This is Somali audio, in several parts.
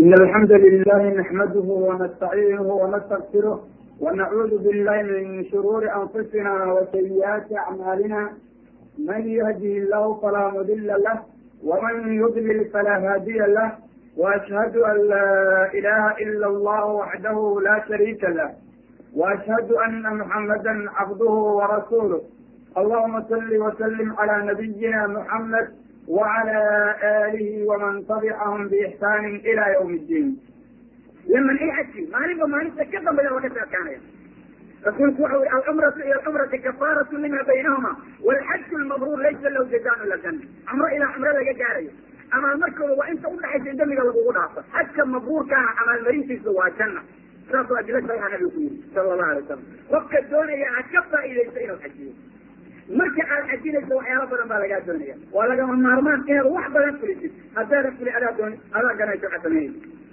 إن الحمد لله نحمده ونستعينه ونستغفره ونعوذ بالله من شرور أنفسنا وسيئات أعمالنا من يهده الله فلا مضل له ومن يضلل فلا هادي له وأشهد أن لا إله إلا الله وحده لا شريك له وأشهد أن محمدا عبده ورسوله اللهم صل وسلم على نبينا محمد وعلى آله ومن تبعهم بإحسان إلى يوم الدين لما اي حجي ما نبغى ما نتكلم بلا وقت كان رسولك وحوي العمرة إلى العمرة كفارة لما بينهما والحج المبرور ليس له جزاء إلا الجنة عمرة إلى عمرة لا جارية أما المركب وأنت قلت حيث دمك لبقوا ناصر حج مبرور كان عمل مريسي سوى الجنة صلاة أجلس على النبي صلى الله عليه وسلم وقت الدنيا أكفى إلى سيد الحجين marka aad xajinayso waxyaala badan baa lagaa doonaya waa lagama maarmaan inaad wax badan fulisid haddaadan fuli adaa doon adaa ganayso xasameeyey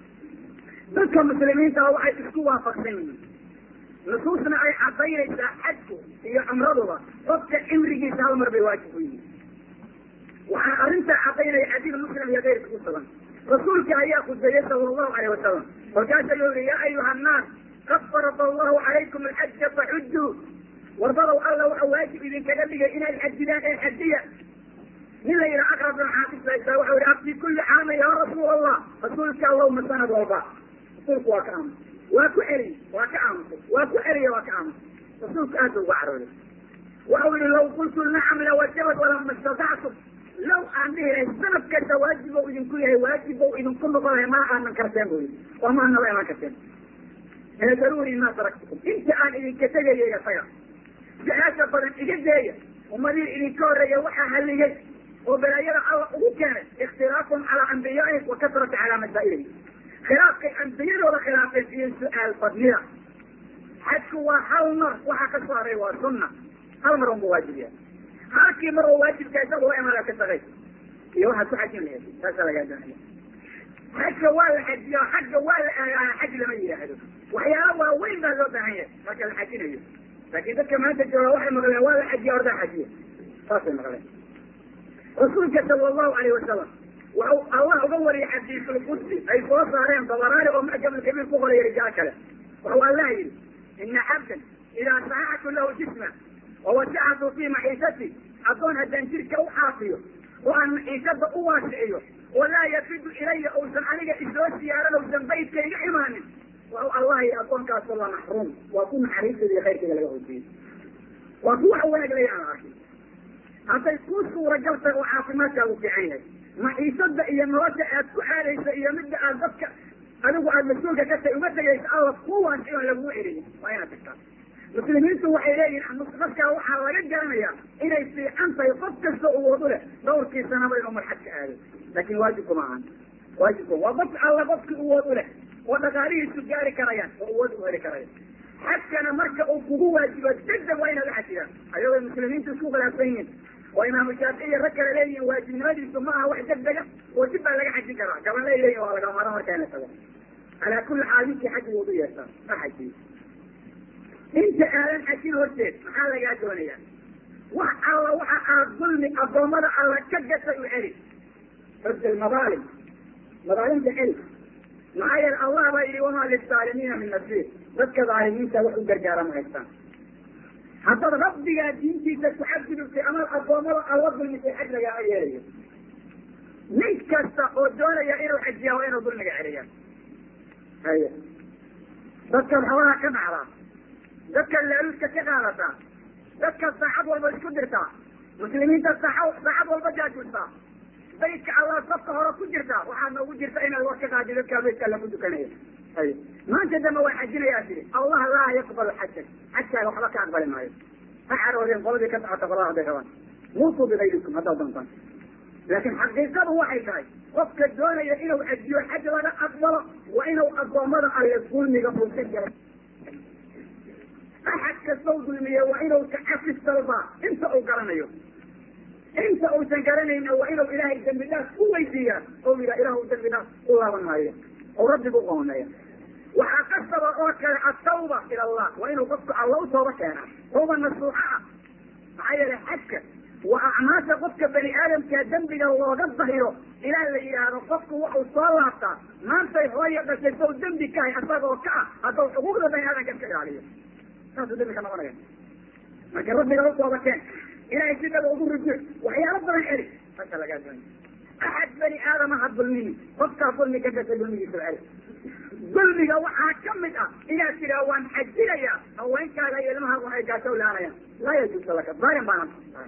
dadka muslimiinta waxay isku waafaqsan yihiin nusuusna ay cadaynaysaa xajku iyo cumraduba qofka cimrigiisa hal mar bay waajib ku yihiin waxaa arrintaa cadaynaya xadiid muslim iyo keyrka ku sugan rasuulka ayaa khudbeeyey sala allahu alayh wasalam markaasa ayuu yihi yaa ayuha annaas qad farada allahu calaykum alxaja faxujuu warbadow alla waxa waajib idinkaga dhigay inaad xajidaan ee xajiya nin la yidhaha aqrab bin xaafis haysaa waxau yihi abdi kulli caama ya rasuul allah rasuulka allahuma sanad walba rasuulku waa ka aamus waa ku celiy waa ka aamusay waa ku celiya waa ka aamusay rasuulku aad ba uga carooday waxau yihi law qultu nacam lawajabat walama istatactum law aan dhihi lahay sanad kasta waajib ou idinku yahay waajib ou idinku noqon lahay ma aanan karteen bu yidhi oo ma naba iman karteen ee daruuri ma taraktukum inta aan idinka tegaya isaga su-aasha badan iga deeya ummadii idinka horreeya waxaa halligay oo balaayada alla ugu keenay ikhtilaafum calaa ambiyaaihim wa kasrata calaa masaa'ilihim khilaafkay ambiyadooda khilaafeen iyo su-aal badnida xajku waa hal mar waxaa ka soo haray waa sunna hal mar unba waajibiya halkii mar oo waajibka isaga waa imaada ka shaqay iyo waxaad ku xajin lahayd saasa lagaa doonaya xajka waa la xajiya xagga waa la aagaaya xaj lama yidhaahdo waxyaala waaweyn baa loo baahan yahay marka la xajinayo laakin dadka maanta jooga waxay maqleen waa la xajiya ordaa xajiya saasay maqleen rasuulka sala allahu alayh wasalam waxau allah uga wariyay xadiisulqudsi ay soo saareen dabaraani oo mucjamulkabiir ku qoraya rijaal kale waxau allah yidhi ina cabdan idaa saxaxtu lahu jisma wawasacatu fii maciisati addoon haddaan jirka u xaafiyo oo aan maciisada u waasiciyo walaa yafidu ilaya uusan aniga isoo siyaaran uusan baydka iga imaanin waxau allah yidhi addoonkaasoo la maxruum waa ku naxariisteeda iyo khayrkeeda laga hoojiyey waa ku wax wanaag laya aan arkin hadday ku suuragal tahay oo caafimaadkaagu fiican yahay maciisada iyo nolosha aad ku aadaysa iyo midda aad dadka adigu aad mas-uulka ka tahay uma tegaysa alla kuwaas iyoon laguu celinin waa inaad tagtaa muslimiintu waxay leeyihin dadkaa waxaa laga garanayaa inay fiican tahay qof kasta uwoodu leh dhawrkii sanaba inuu marxad ka aado laakin waajibku ma ahan waajibku waa qof alla qofkii uwood u leh oo dhaqaalihiisu gaari karayaan oo uwood u heli karayaan xajkana marka uu kugu waajibo degdeg waa inaad axajidaan ayagoo muslimiintu isku khilaafsan yihiin oo imaamu shaafici rag kale leeyihin waajibnimadiisu ma aha wax degdega oo dib baa laga xajin karaa gaban lay leeyihin waa laga maro markaa in la tago calaa kulli xaal ninkii xaji woodu yeeshaa ha xajiyo inta aadan xajin horteed maxaa lagaa doonaya wax alla waxa aad dulmi addoommada alla ka gatay u celi xujal madaalim madaalimta celi maxaa yeele allah baa yidhi wamaa lilzaalimiina min nasiir dadka dhaalimiinta wax u gargaara ma haystaan haddaad rabbigaa diintiisa ku xadgudubtay ama addoommada alla dulmisay xaj lagaaga yeelayo nin kasta oo doonaya inuu xajiyaa waa inuu dulmiga celiyaa haya dadkaad xoolaha ka dhacdaa dadkaad laaluuska ka qaadataa dadkaad saacad walba isku dirtaa muslimiinta saa saacad walba jaajustaa baydka allah safka hore ku jirtaa waxaad noogu jirta inaad war ka qaadi dadkaa baydka alla ku dukanaya hay maanta dambe waa xajinayaa tiri allah laa yaqbalu xajak xajkaaga waxba ka aqbali maayo ha caroodeen qoladii ka socota qolada hadday rabaan muutuu bigayrikum haddaad doontaan laakin xaqiiqadu waxay tahay qofka doonaya inuu xajiyo xaj laga aqbalo waa inuu addoommada alle dulmiga uusa jaray axad kastau dulmiye waa inuu kacafis dalbaa inta uu garanayo inta uusan garanayna waa inuu ilaahay dambi dhaaf u weydiiyaa oo yidhaha ilahu dambi dhaaf u laaban maayo oo rabbigu uqooneeya waxaa qasaba oo kale atawba ila allah waa inuu qofku alla u tooba keenaa tawba nasuuxa ah maxaa yeelay xajka waa acmaasha qofka bani aadamka dembiga looga dahiro ilaa la yidhaahdo qofku waxuu soo laabtaa maantay hooya dhashay sow dembi kahay asagoo ka ah hadduu xuquuqda bani aadamka iska ilaaliyo saasuu dembi ka noqonaya marka rabbiga u tooba keen ilahay si dhaba ugu rujuuc waxyaalo badan celi saasa lagaa doonay axad bani aadama ha dulmini qofkaa dulmi ka gashay dulmigiisa celi dulmiga waxaa ka mid ah inaad tidhaa waan xajinayaa haweenkaaga iyo ilmaha waxay gaashow laanayaan laa yajuusu laka daalim baana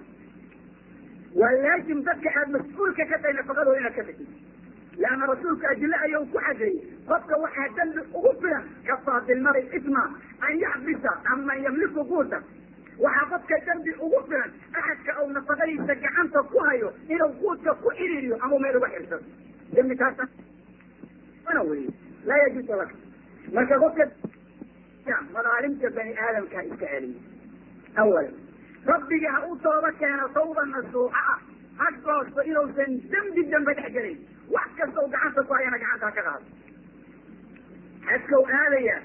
waa laazim dadka aad mas-uulka ka tahay nafaqadooda inaad ka tagtid leanna rasuulku adille ayuu ku xadeeyey qofka waxaa dembi ugu filan kafaa bilmari isma an yaxbisa aman yamliku guuta waxaa qofka dembi ugu filan axadka uu nafaqadiisa gacanta ku hayo inuu guudka ku iriiriyo ama meel uga xirsado dembi kaasa ana wey laa yajuusu laka marka qofka madaalimta bani aadamka iska celiya awalan rabbiga ha u tooba keeno tawba nasuuxa ah ha goosto inuusan dembi dambe dhex gelin wax kasta u gacanta ku hayana gacanta ha ka qaado xadkau aadaya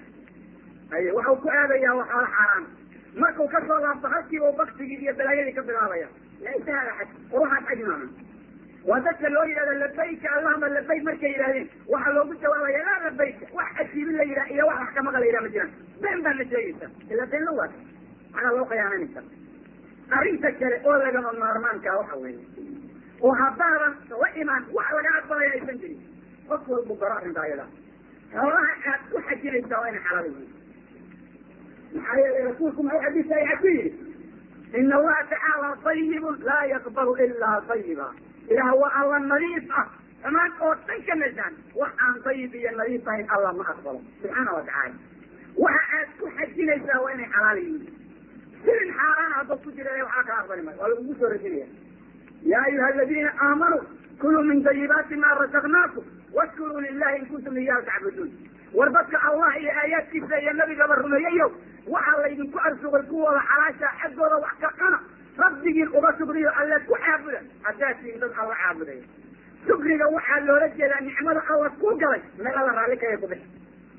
ay waxau ku aadayaa waa xoolo xaaraan markuu ka soo laabto halkiiba baktigii iyo balaayadii ka bilaabaya laysa hada xaj war waxaas xaj maaha waa dadka loo yidhahda labayka allahuma labayk markay yidhahdeen waxaa loogu jawaabaya laa labayka wax ajiibin la yidhah iyo wax waxkamaqa la yidhah ma jiraan been baa la sheegaysa ila been la waata maxaa loo khiyaananaysa arrinta kale oo lagama maarmaankaa waxa weeye oo haddaadan la imaan wax laga aqbalaya aysan jirin qof walbu garo arrinta ayada xoolaha aad ku xajinaysaa waa inay xalaal yihiin maxaa yeelay rasuulku maxuu xadiis saxiixa ku yidhi ina allaha tacaala tayibun laa yaqbalu ilaa tayiba ilaah waa alla nadiif ah xumaan oo dhan ka nasaan wax aan dayib iyo nadiif ahayn allah ma aqbalo subxaana wa tacaala waxa aad ku xajinaysaa waa inay xalaal yihiin silin xaaraan haddoo ku jira waxaa kaa aqbali maayo waa lagugu soo rajinaya ya ayuha aladiina aamanuu kuluu min dayibaati ma rasaqnaakum waskuruu lilahi in kuntum iyahu tacbuduun war dadka allah iyo aayaadkiisa iyo nabigaba rumeeyayo waxaa laydinku arsuqay kuwooda xalaasha xaggooda wax ka cuna rabbigiin uga shukriyo alle ku caabuda haddaad tihin dad alla caabudaya shukriga waxaa loola jeedaa nicmada alla ku galay meel alla raalli kaya ku bixi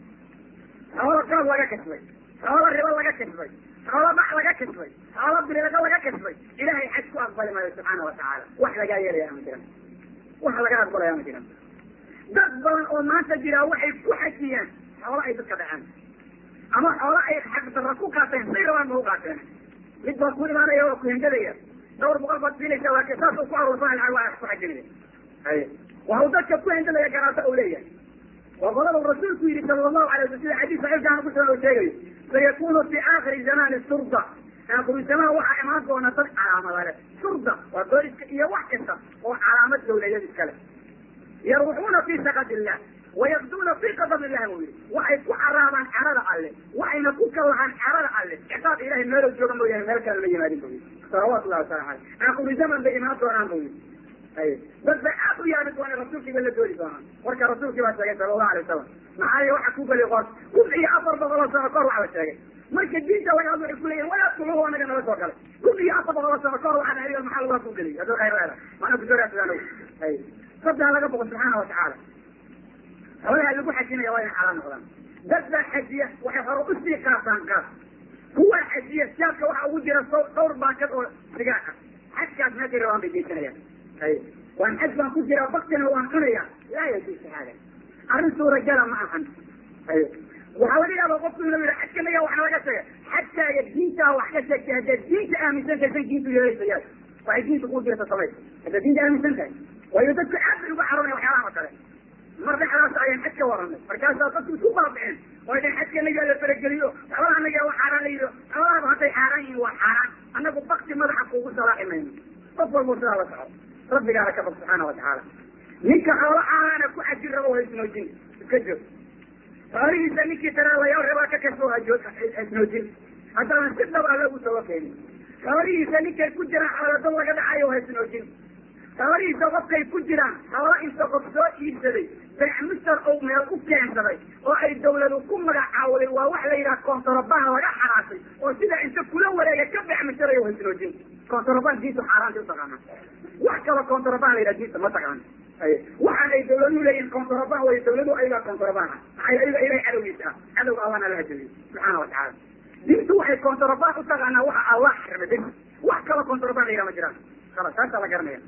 xoolo qaab laga kasbay xoolo ribo laga kasbay xoolo bax laga kasbay xoolo bililaqa laga kasbay ilahay xaj ku aqbali maayo subxaana watacaala wax lagaa yeelaya ma jiran wax laga aqbalaya ma jiran dad badan oo maanta jiraa waxay ku xajiyaan xoolo ay dadka dhaceen ama xoolo ay xaqdarra ku qaateen say rabaan ma u qaateen mid baa ku imaanaya waa ku hengadaya dhawr boqol baad siinaysa waa saasuu ku aruursanay lacag waa ku xajinaya hay waxuu dadka ku hengadaya garaata uu leeyahay waa qolada rasuulku yihi sala allahu alay waslam sida xadiis saxiixkaan ku soo sheegayo sayakunu fi aakhiri zamani surda aakhiru zamaan waxaa imaan doona dad calaamada leh surda waa booliska iyo wax kasta oo calaamad dawladeed iskale yarwuxuuna fi sakad illah wayaqduuna fi qadab illah buu yihi waxay ku caraabaan carada alle waxayna ku kallahaan carada alle ciqaab ilahay meelo jooga mooyaane meel kale la yimaadin buu yihi salawaatu llahi wasalam aleyh aakhiru zaman bay imaan doonaan buu yihi ay dad bay aad u yaabi doona rasuulkiiba la doodi doonaan warka rasuulkii baa sheegay sala allahu alay wasalam maxaa ye waxa ku geli qoos kun iyo afar boqol oo sano kahor waxa la sheegay marka diinta laga hadlo waxay kuleeyihin walaadkuluhu anaga nala soo galay kun iyo afar boqol oo sano kahor waxaa dhahay maxaa lagaa ku geliy hadduu khayr leeda maana kusoraadsadaan ay sabdaa laga boqo subxaana watacaala xoolaha lagu xajinaya waa inay xalaal noqdaan dad baa xajiya waxay hore usii qaataan qaas kuwaa xajiya siyaadka waxa ugu jira dhowr baakad oo sigaar ah xajkaas meeshay rabaan bay geysanayaan ay waan xaj baan ku jiraa baktina waan cunaya laa yajuusu hada arrin suuragala ma ahan ay waxaa laga yaaba qofku inuu yihi xajkanaga wax laga sheega xajkaaga diintaa wax ka sheegtay haddaad diinta aaminsan tahay san diintu yeelaysayaa waxay diinta kuu jirta samay haddaad diinta aaminsan tahay waayo dadku aad bay uga caroonaya waxyaalaha oo kale mar dhexdaas ayaan xaj ka waranay markaasaa dadku isku baabiceen oo dhan xajkanaga la farageliyo xoolaha anaga waa xaaraan la yidhi xoolahaba hadday xaaraan yihiin waa xaaraan annagu bakti madaxa kuugu salaaxi mayno qof walbo sidaa la soco rabbigaana ka bog subxaana watacaala ninka xoolo xaaraana ku xajin rabo haisnoojin iska joog xoolihiisa ninkii taraalayaal rabaa ka kasoo haisnoojin haddaanan si dhab alla ugu soo keenin xoolihiisa ninkay ku jiraan xoolado laga dhacayo haisnoojin xoolihiisa qofkay ku jiraan xoolo inta qof soo iibsaday beec mister ou meel u keensaday oo ay dawladu ku magacaawday waa wax la yidhaha kontorobaan laga xaraasay oo sidaa inta kula wareega ka beec misterayo haisnoojin kontorobaan diintu xaaraanta utaqaana wax kalo kontorobaan la yidhaha diinta ma taqaana waxaan ay dawladuhu leeyihin kontorobaan way dawladuhu ayagaa kontorobaan ah maxay ayaga ilahay cadowgiisa ah cadowga allahna la hajabiyey subxaana watacaala diintu waxay kontorobaan utaqaanaa waxa allah xarmay bis wax kalo kontorobaan la yidhaha ma jiraan khalas taasaa la garanaya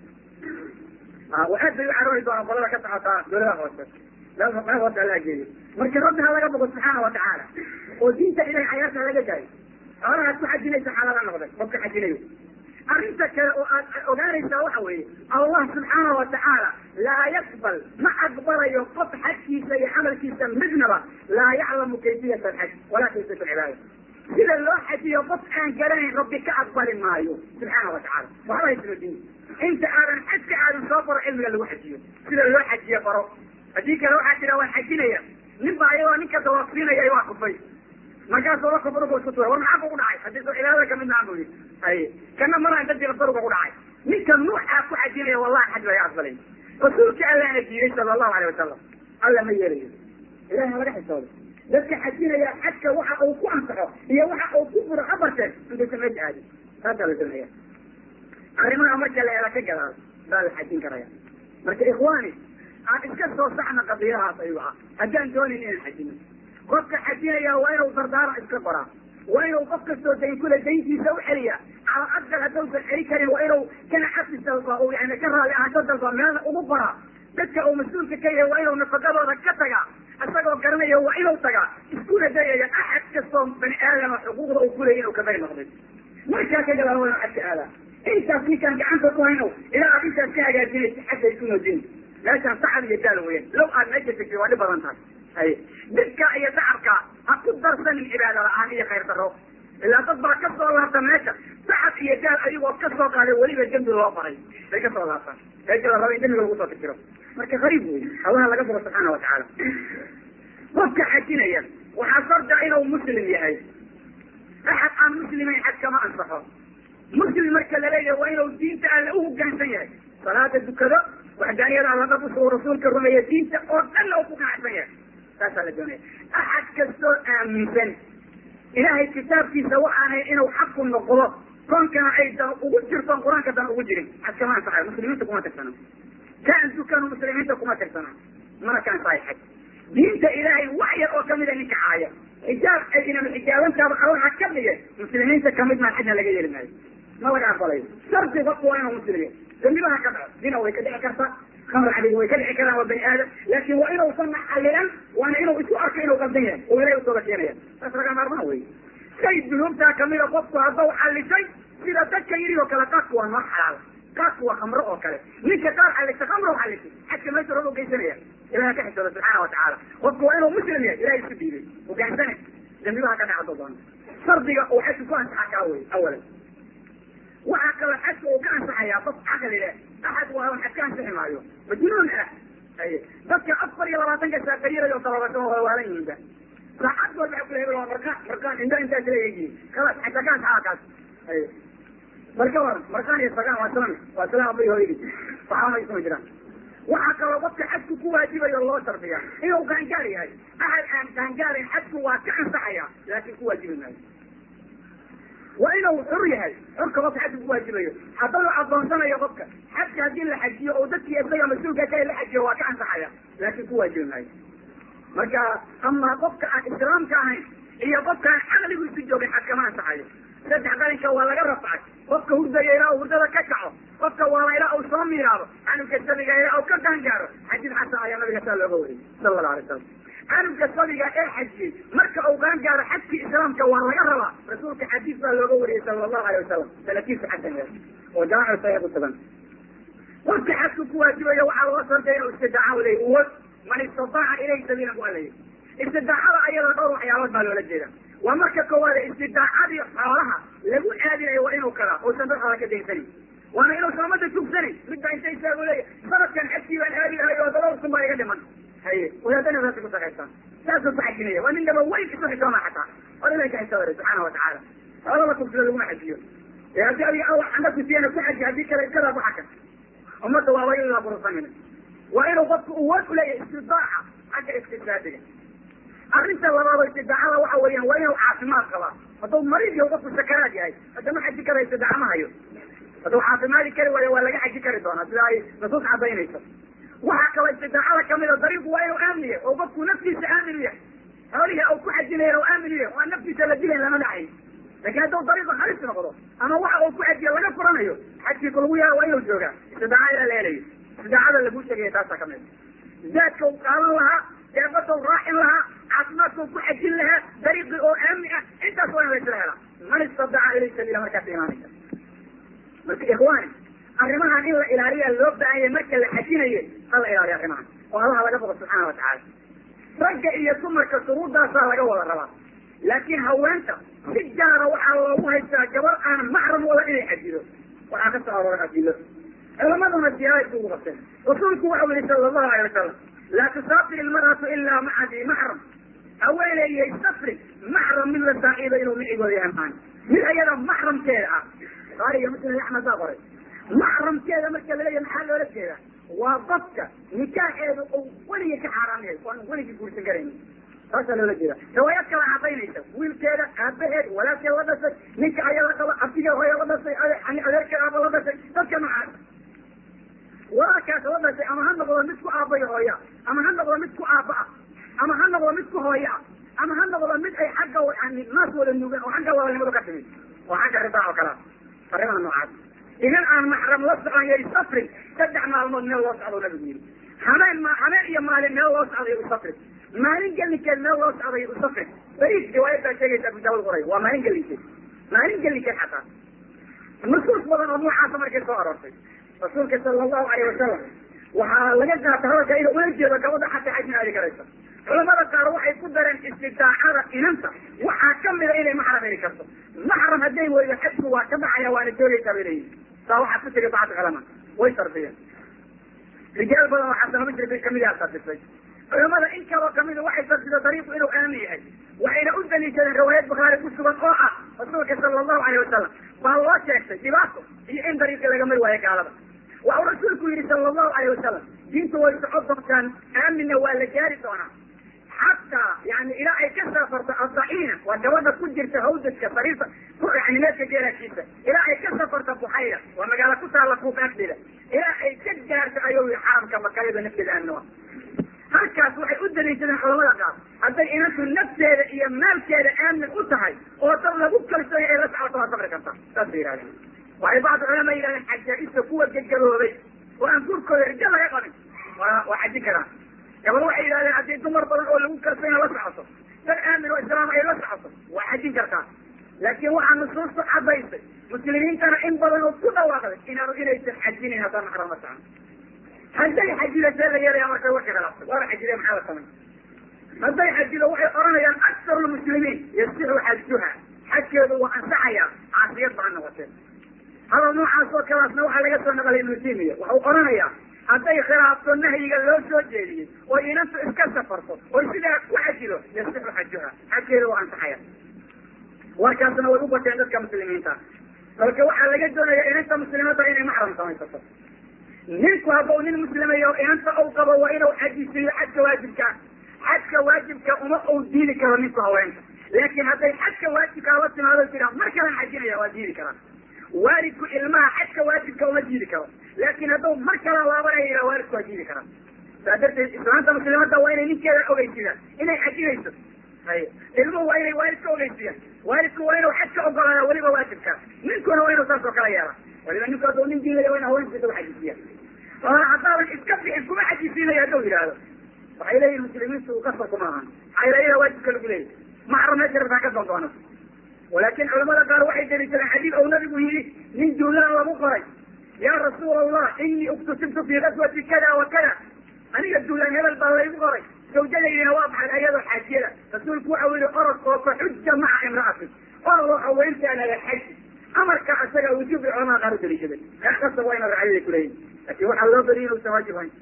aad bay u caroori doonaan qolada ka socotaa dowladaha hoose meel hoose alla geeyo marka rabbi ha laga bogo subxaana watacaala oo diinta ilahay cayaarta laga daayo xoolahaad ku xajinaysa xalaala noqday qofka xajinayo arrinta kale oo aad ogaanaysaa waxa weeye allah subxaana watacaala laa yaqbal ma aqbalayo qof xajkiisa iyo camalkiisa midnaba laa yaclamu kayfiyat alxaj walaa kayfiyat alcibaada sida loo xajiyo qof aan garanayn rabbi ka aqbali maayo subxaana watacaala waxba haysano diin inta aadan xajka aadan soo baro cilmiga lagu xajiyo sida loo xajiyo baro haddii kale waxaa jira waan xajinaya nin baa iyagoo ninka dawaafsiinaya waa kufay markaasoo la kufruga isku tuura war maxaa kugu dhacay haddii soo cibaadada kamid maan bu yidhi haye kana maraan dadina baruga ku dhacay ninka nuuxaa ku xajinaya wallahi xaj laga aqbalay rasuulka allaana diiday sala allahu alay wasalam alla ma yeelayo ilahi ha laga xisoodo dadka xajinaya xajka waxa uu ku ansaxo iyo waxa uu ku furo habarteen intaysa meesha aadin taasaa la sameeya arrimaha marka la ela ka gadaal baa la xajin karaya marka ikhwaani aan iska soo saxna qadiyadahaas ayuu ah haddaan doonin inaan xajino qofka xajinaya waa inuu dardaara iska qoraa waa inuu qof kastoo dayn kule dayntiisa u celiya cala aqal haddausan celi karin waa inuu kana xabsi dalba uu yani ka raali ahaansho dalba meelna ugu qoraa dadka uu mas-uulka ka yahay waa inuu nafaqadooda ka tagaa isagoo garanaya waa inuu tagaa iskuna dayaya axad kastoo bani aadama xuquuqda uu kuleyay inuu ka bari noqday markaa ka gadaal waa inuu xajka aadaa intaas ninkaan gacanta ku hayno ilaa aad intaas ka hagaajinaysa xagga isku noojin meeshaan sacad iyo daal weyan low aad meesha tegtay waa dhib badan tahay haye didka iyo dacabka ha ku darsanin cibaada la-aan iyo khayr daro ilaa dad baa ka soo laabta meesha sacad iyo daal ayagoo ka soo qaaday weliba dembi loo faray bay ka soo laabtaan meesha la raba in dembiga lagu soo fikiro marka qariib wey allaha laga fogo subxaana watacaala qofka xajinaya waxaa sarda inuu muslim yahay axad aan muslimayn xaj kama ansaxo muslim marka laleeyahay waa inuu diinta alle u hogaansan yahay salaada dukado waxdaaniyada alla dhab usoo rasuulka rumeeya diinta oo dhanna uu ku qanacsan yahay saasaa la doonaya axad kastoo aaminsan ilaahay kitaabkiisa waxaanay inuu xaqu noqdo koonkana ay dan ugu jirto qur-aanka dan ugu jirin xaj kama ansaxayo muslimiinta kuma tirsana kaan dukanu muslimiinta kuma tirsana mana ka ansaxay xaj diinta ilaahay wax yar oo kamida ninka caaya xijaab ay inama xijaabantaaba allaha ka dhige muslimiinta kamid maa xajna laga yeeli maayo ma laga aqbalayo shardi qofku waa inuu muslim yahay dambibaha ka dhaco dina way ka dhici kartaa khamr cadiga way ka dhici karaan waa bani aadam laakin waa inuusan xalilan waana inuu isku arko inuu qaldan yahay oo ilahay usooga keenaya saas laga maarmaan wey shay dunuubtaa kamida qofku haddau xalisay sida dadka yiri oo kale qaadku waa noo xalaal qaadku waa khamro oo kale ninka qaar xalisay khamro xalisay xajka meesha roob geysanaya ilaha ka xisooda subxaana watacaala qofku waa inuu muslim yahay ilahay isku diiday hogaansane dambibaha ka dhacdo doona shardiga uu xajka ku ansaxa kaa wey awalan waxaa kaloo xajka uu ka ansaxayaa qof caqli leh axad waa xaj ka ansixi maayo majnuun ah ay dadka afar iyo labaatanka saaqayirayo talabato waa waalan yihiinba saacad walba waxa kula hebel waa markaan markaan indha intaas leeyihiin kalas xajka ka ansaxaa kaas ay marka waran markaan iyo sagaan waa islam waa islam abay hooyadii waxaa ma isma jiraan waxaa kaloo qofka xajku ku waajibayo loo shardiya inuu gaangaar yahay axad aan gaangaarin xajku waa ka ansaxaya laakin ku waajibi maayo waa inuu xur yahay xurka qofka xajka kuwaajibayo haddau adoonsanayo qofka xajka haddii la xajiyo oo dadkii isaga mas-uulka ka la xajiyo waa ka ansaxaya laakin kuwaajibi maayo marka ama qofka aan islaamka ahayn iyo qofka aan caqligiisu joogin xaj kama ansaxayo saddex qalinka waa laga rafcay qofka hurdaya ilaa uu hurdada ka kaco qofka waala ilaa uu soo miiraado canuga sabiga ilaa uu ka gaangaaro xadiid xasan ayaa nabiga saa looga wariyay sala allahu alay salam canuga sabiga ee xajiyey marka uu gaangaaro xajkii islaamka waa laga rabaa rasuulka xadiis baa looga wariyey sala allahu alay wasalam sanadkiisa xasan yahay oo jaamicu saxiix kusugan qofka xajku ku waajibayo waxaa loo shartay inuu istidaaca uley uwad man istataaca ilayhi sabiilan ku alaya istidaacada ayada dhowr waxyaalood baa loola jeeda waa marka koowaad istidaacadii xoolaha lagu aadinayo waa inuu kalaa uusan dad xoola ka daysanin waana inuusan umada jugsanin midba inta isaagu leeya sanadkan xajkii baan aadi lahay oo dhowr kun baa iga dhiman haye wadaadana saasay ku shaqaystaan saasuu ku xajinaya waa nin dhaba weyn isu xisooma xataa or ilahi ka xisooday subxaana watacaala xoola la kubsado laguma xajiyo ee haddii adiga allah xanda kusiyana ku xaji haddii kale iskadaa ku xakan ummadda waaba in la bursanina waa inuu qofku uwood uleeyahay istidaaca xagga istisaadiga arrinta labaado istidaacada waxa weeyaan waa inuu caafimaad qabaa hadduu mariid yahay qofku sakaraad yahay haddama xaji kara istidaaca ma hayo hadduu caafimaadi kari waayo waa laga xaji kari doonaa sida ay nusuus cadaynayso waxaa kaloo istidaacada kamida dariiqu waa inuu aamin yahay oo qofku naftiisa aamin u yahay xoolihii au ku xajinaya u aamin u yahay waa naftiisa la dilayn lama dhacayn lakin hadduu dariiqu halis noqdo ama waxa uu ku xajiyo laga furanayo xajkii ku lagu yaha waa inuu joogaa istidaaca ilaa la helayo istidaacada laguu sheegaya taasaa kamid zaadka u qaadan lahaa deebada u raacin lahaa caafimaadka u ku xajin lahaa dariiqii oo aamni ah intaas waa in laysla helaa man istadaca ilay sabiila markaas imaanaysa marka ikhwaani arrimahan in la ilaaliya loo baahanya marka la xajinayo ha la ilaaliyo arrimahan oo allaha laga boqo subxaana watacaala ragga iyo dumarka shuruuddaasaa laga wada rabaa laakiin haweenta si gaara waxaa loogu haystaa gabar aan maxram wada inay xajido waxaa ka soo arooray adilo culamaduna siyaada isugu qabteen rasuulku waxau yihi sala allahu alay wasalam laa tusaafir ilmar'atu ilaa maca di maxram haweeneeyay safri maxram mid la saaxiiba inuu micigooda yahay maan mid ayada maxramkeeda ah bukaari iyo muslim iyo axmed baa qoray maxramkeeda marka laleeyahay maxaa loola jeeda waa dadka nikaaxeedu uu weligii ka xaaraam yahay oan weligii guursan karaynin taasaa loola jeeda riwaayad kala cadaynaysa wiilkeeda aabaheed walaalkeed la dhashay ninka aya la qaba abtigeed hooya la dhashay adeerkeed aaba la dhashay dadka noocaas walaalkaas la dhashay ama ha noqdo mid ku aabay hooya ama ha noqdo mid ku aaba ah ama ha noqdo mid ku hooya ah ama ha noqdo mid ay xagga yani naas wada nuugan oo xagga wadanimadu ka timid oo xagga ridaa oo kalea arrimaha noocaas idan aan maxram la socon yay safrin saddex maalmood meel loo socdo nabigu yiri habeen ma habeen iyo maalin meel loo socday u safrin maalin gelinkeed meel loo socday u safrin bariis riwaayad baa sheegaysa abu daawud qoray waa maalin gelinkeed maalin gelinkeed xataa nusuus badan oo noocaasa markay soo aroortay rasuulka sala allahu alayh wasalam waxaa laga qaata hadalka inuu ula jeedo gabadha xataa xajna aadi karayso culamada qaar waxay ku dareen istidaacada inanta waxaa kamida inay maxram heli karto maxram hadday weydo xajku waa ka dhacaya waana joogaysaa bay leeyihin saa waxaa ku tegay bacd culama way sardiyeen rijaal badan oo xasano misri kamid yaa sardisay culamada in kaloo kamida waxay sardido dariiqu inuu aamin yahay waxayna u daliishadeen riwaayad bukhaari ku sugan oo ah rasuulka sala allahu alayh wasalam baa loo sheegtay dhibaato iyo in dariiqii laga mari waayo gaalada waxau rasuulku yihi sala allahu alayh wasalam diintu way soco doontaan aaminna waa la gaari doonaa xataa yani ilaa ay ka safarto adaciina waa gabadha ku jirta hawdadka sariirta yani meedka geeraashiisa ilaa ay ka safarto buxayra waa magaalo ku taalla kuufaagdeeda ilaa ay ka gaarto ayuu yihi xaramka makayada nafteeda aaminoa halkaas waxay u daliishadeen culamada qaar hadday inantu nafteeda iyo maalkeeda aamin u tahay oo dad lagu kalsooya ay la socoto waa safri karta saasay yihahdeen waxay bacdu culama yidhahdeen xajaa-ista kuwa gegabooday oo aan gurkooda rijo laga qabin waa waa xajin karaan gabal waxay yidhahdeen haddii dumar badan oo lagu kalsooya la socoto dad aamin oo islaam ay la socoto waa xajin kartaa laakiin waxaa nusuustu cadaysay muslimiintana in badan oo ku dhawaaqday inaanu inaysan xajinin haddaan maxram la socon hadday xajido see la yeelaya marka wixii khilaafsay waaba xajide maxaa la samay hadday xajido waxay oranayaan aktaru lmuslimiin yasixu xajuha xajkeedu waa ansaxaya caasiyad baa noqotee hadal noocaas oo kalaasna waxaa laga soo naqlay ibnu timiya waxau oranayaa hadday khilaafto nahyiga loo soo jeediyey oo inantu iska safarto oo sidaa ku xajido yasixu xajuha xajkeedu waa ansaxaya warkaasna way u bateen dadka muslimiinta balka waxaa laga doonaya inanta muslimadda inay maxram samaysato ninku haddau nin muslimayo inanta u qabo waa inuu xajisiiyo xajka waajibka xajka waajibka uma uu diidi karo ninku haweenka laakin hadday xajka waajibkaa la timaado jira mar kalan xajinaya waa diidi karaa waalidku ilmaha xajka waajibka uma diidi karo laakin hadduu mar kala laabanaya yidhaha waalidku waa diidi karaa saa darteed islaanta muslimadda waa inay ninkeeda ogeysidaan inay xajinayso hay ilmuhu waa inay waalidka ogeysiyaan waalidku waa inuu xajka ogolaada weliba waajibka ninkuna waa inuu saas oo kala yeela waliba ninku hadduu nin diilaya waa in haweenkiisa u xajisiya haddaadan iska bixin kuma xajisiinayo hadduu yidhaahdo waxay leeyihin muslimiintu kasarku maahan xayrayada waajibka lagu leeyahy maxram meesha rabtaa ka doondoona walaakin culamada qaar waxay daliishadeen xadiid ou nabigu yihi nin duulaan lagu qoray ya rasuul allah inii uktusibtu fi gaswati kada wa kada aniga duulaan hebel baa laygu qoray zawjadaydina waa baxay ayadoo xaajiyada rasuulku waxau yihi orod oo ka xuja maca imra'atin orod oo haweentaanaga xaji amarka isaga wujuub bay culamada qaar u daliishaday reer kasta waa ina racyaday kuleeyihin lakin waxaa loo badiya inuusan waajib hayn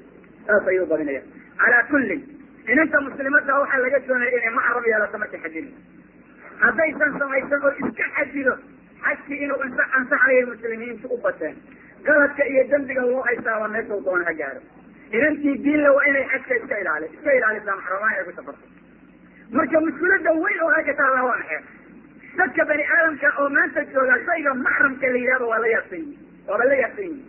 saas ayuu badinaya calaa kullin inanta muslimadda waxaa laga doonaya inay maxram yeelato markay xajini haddaysan samaysan oo iska xajido xajkii inuu ansaxayay muslimiintu u bateen galadka iyo dembiga loo haystaaba meeshau doona ha gaaro inantii diinla waa inay xajka iska ilaali iska ilaalisaa maxramaan ay ku safarto marka mushkilada weyn oo halka taalla waa maxay dadka bani aadamka oo maanta jooga shayga maxramka la yidhahdo waa la yaabsan yihi waaba la yaabsan yihi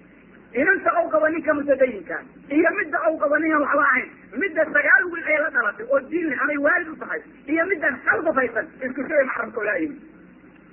inanta ou qabo ninka mutadayinka iyo midda ou qabo ninaan waxba ahayn midda sagaal wiil ay la dhalatay oo diin leh amay waalid u tahay iyo middan hal dafaysan isku shay maxramka olaa yimi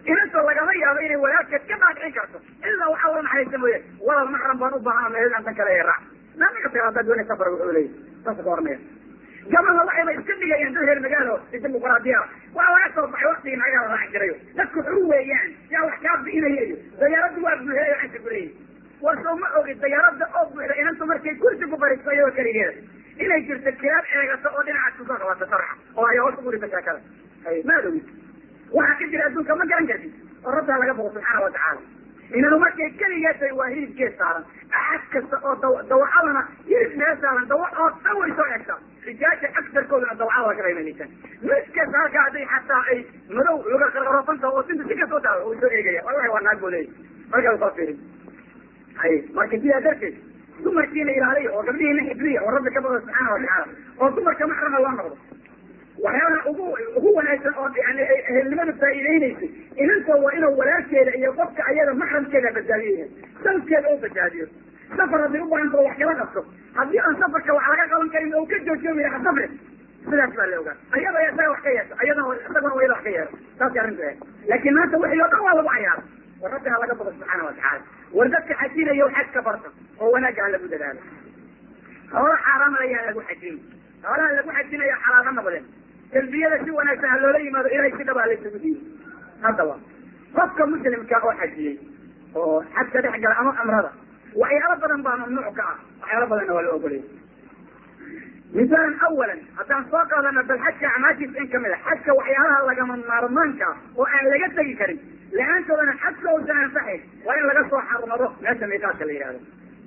inantoo lagama yaabo inay walaalkeed ka dhaadhicin karto ilaa waxaa ula naxariista mooye walal maxram baan u baahan meel antan kale ee raac naamiga tira haddaad doonay safar wuxuu leeyahy saasa ka oranaya gabadha waxayba iska dhigayaan dad reer magaalo dimuqraadiya waa laga soo baxay waktigii nagaa la raaci jirayo dadku xur weeyaan yaa wax kaa bi'inaya iyo dayaaraddu waa buuxeeyo canta kuleeyihi war soo ma ogi dayaaradda oo buuxda inantu markay kursi ku fariisto iyadoo keligeeda inay jirto kilaab eegato oo dhinacaas kusoo qabato sarxa oo ay hoos ugu dhigto sheekada maad ogid waxaa ka jira adduunka ma garan kartid oo rabtaa laga boqo subxaana watacaala inanu markay keligeetay waa hilib gees saaran axad kasta oo daw dawacadana hilib mee saaran dawac oo dhan way soo eegtaa rijaasha agtarkooduna dawacada waa ka qiimaynaysan miskaas halkaa hadday xataa ay madow luga qarqarofanta oo sinta si kastoo taalo way soo eegaya wallahi waa naag buu leeyahy markaa soo fiirin hay marka sidaa darteed dumarkiina ilaaliya oo gabdhihiina xifdiya oo rabbi ka bado subxaana watacaala oo dumarka maxrama loo noqdo waxyaalaha ugu ugu wanaagsan oo yani ehelnimada faa'iideynaysay inanta waa inuu walaalkeeda iyo qofka ayada maxramkeeda badbaadiyo yahay salkeeda oo badbaadiyo safar hadday u baahantao wax kala qabto haddii aan safarka wax laga qaban karin oo ka joojoobi laha safre sidaas baa la ogaa ayada isaga wax ka yeesho ayadana isaguna wayada wax ka yeesho saasay arrintu ahayd laakiin maanta wixii oo dhan waa lagu cayaara war rabbi ha laga bado subxaana watacaala war dadka xajinayo xaj ka barta oo wanaagga ha lagu dadaalo hoola xaaraam ayaa lagu xajin hoolaha lagu xajinayo xalaalo noqdeen talbiyada si wanaagsan ha loola yimaado ilahay si dhaba laysugu diiyo haddaba qofka muslimka oo xajiyey oo xajka dhex gala ama cumrada waxyaalo badan baa mamnuuc ka ah waxyaalo badanna waa la ogolaya misaalan awalan haddaan soo qaadano bal xajka acmaashiisa in kamid a xajka waxyaalaha lagama maarmaanka ah oo aan laga tegi karin la-aantoodana xajka uusan ansaxayn waa in laga soo xarmado meesha miiqaadka la yihahdo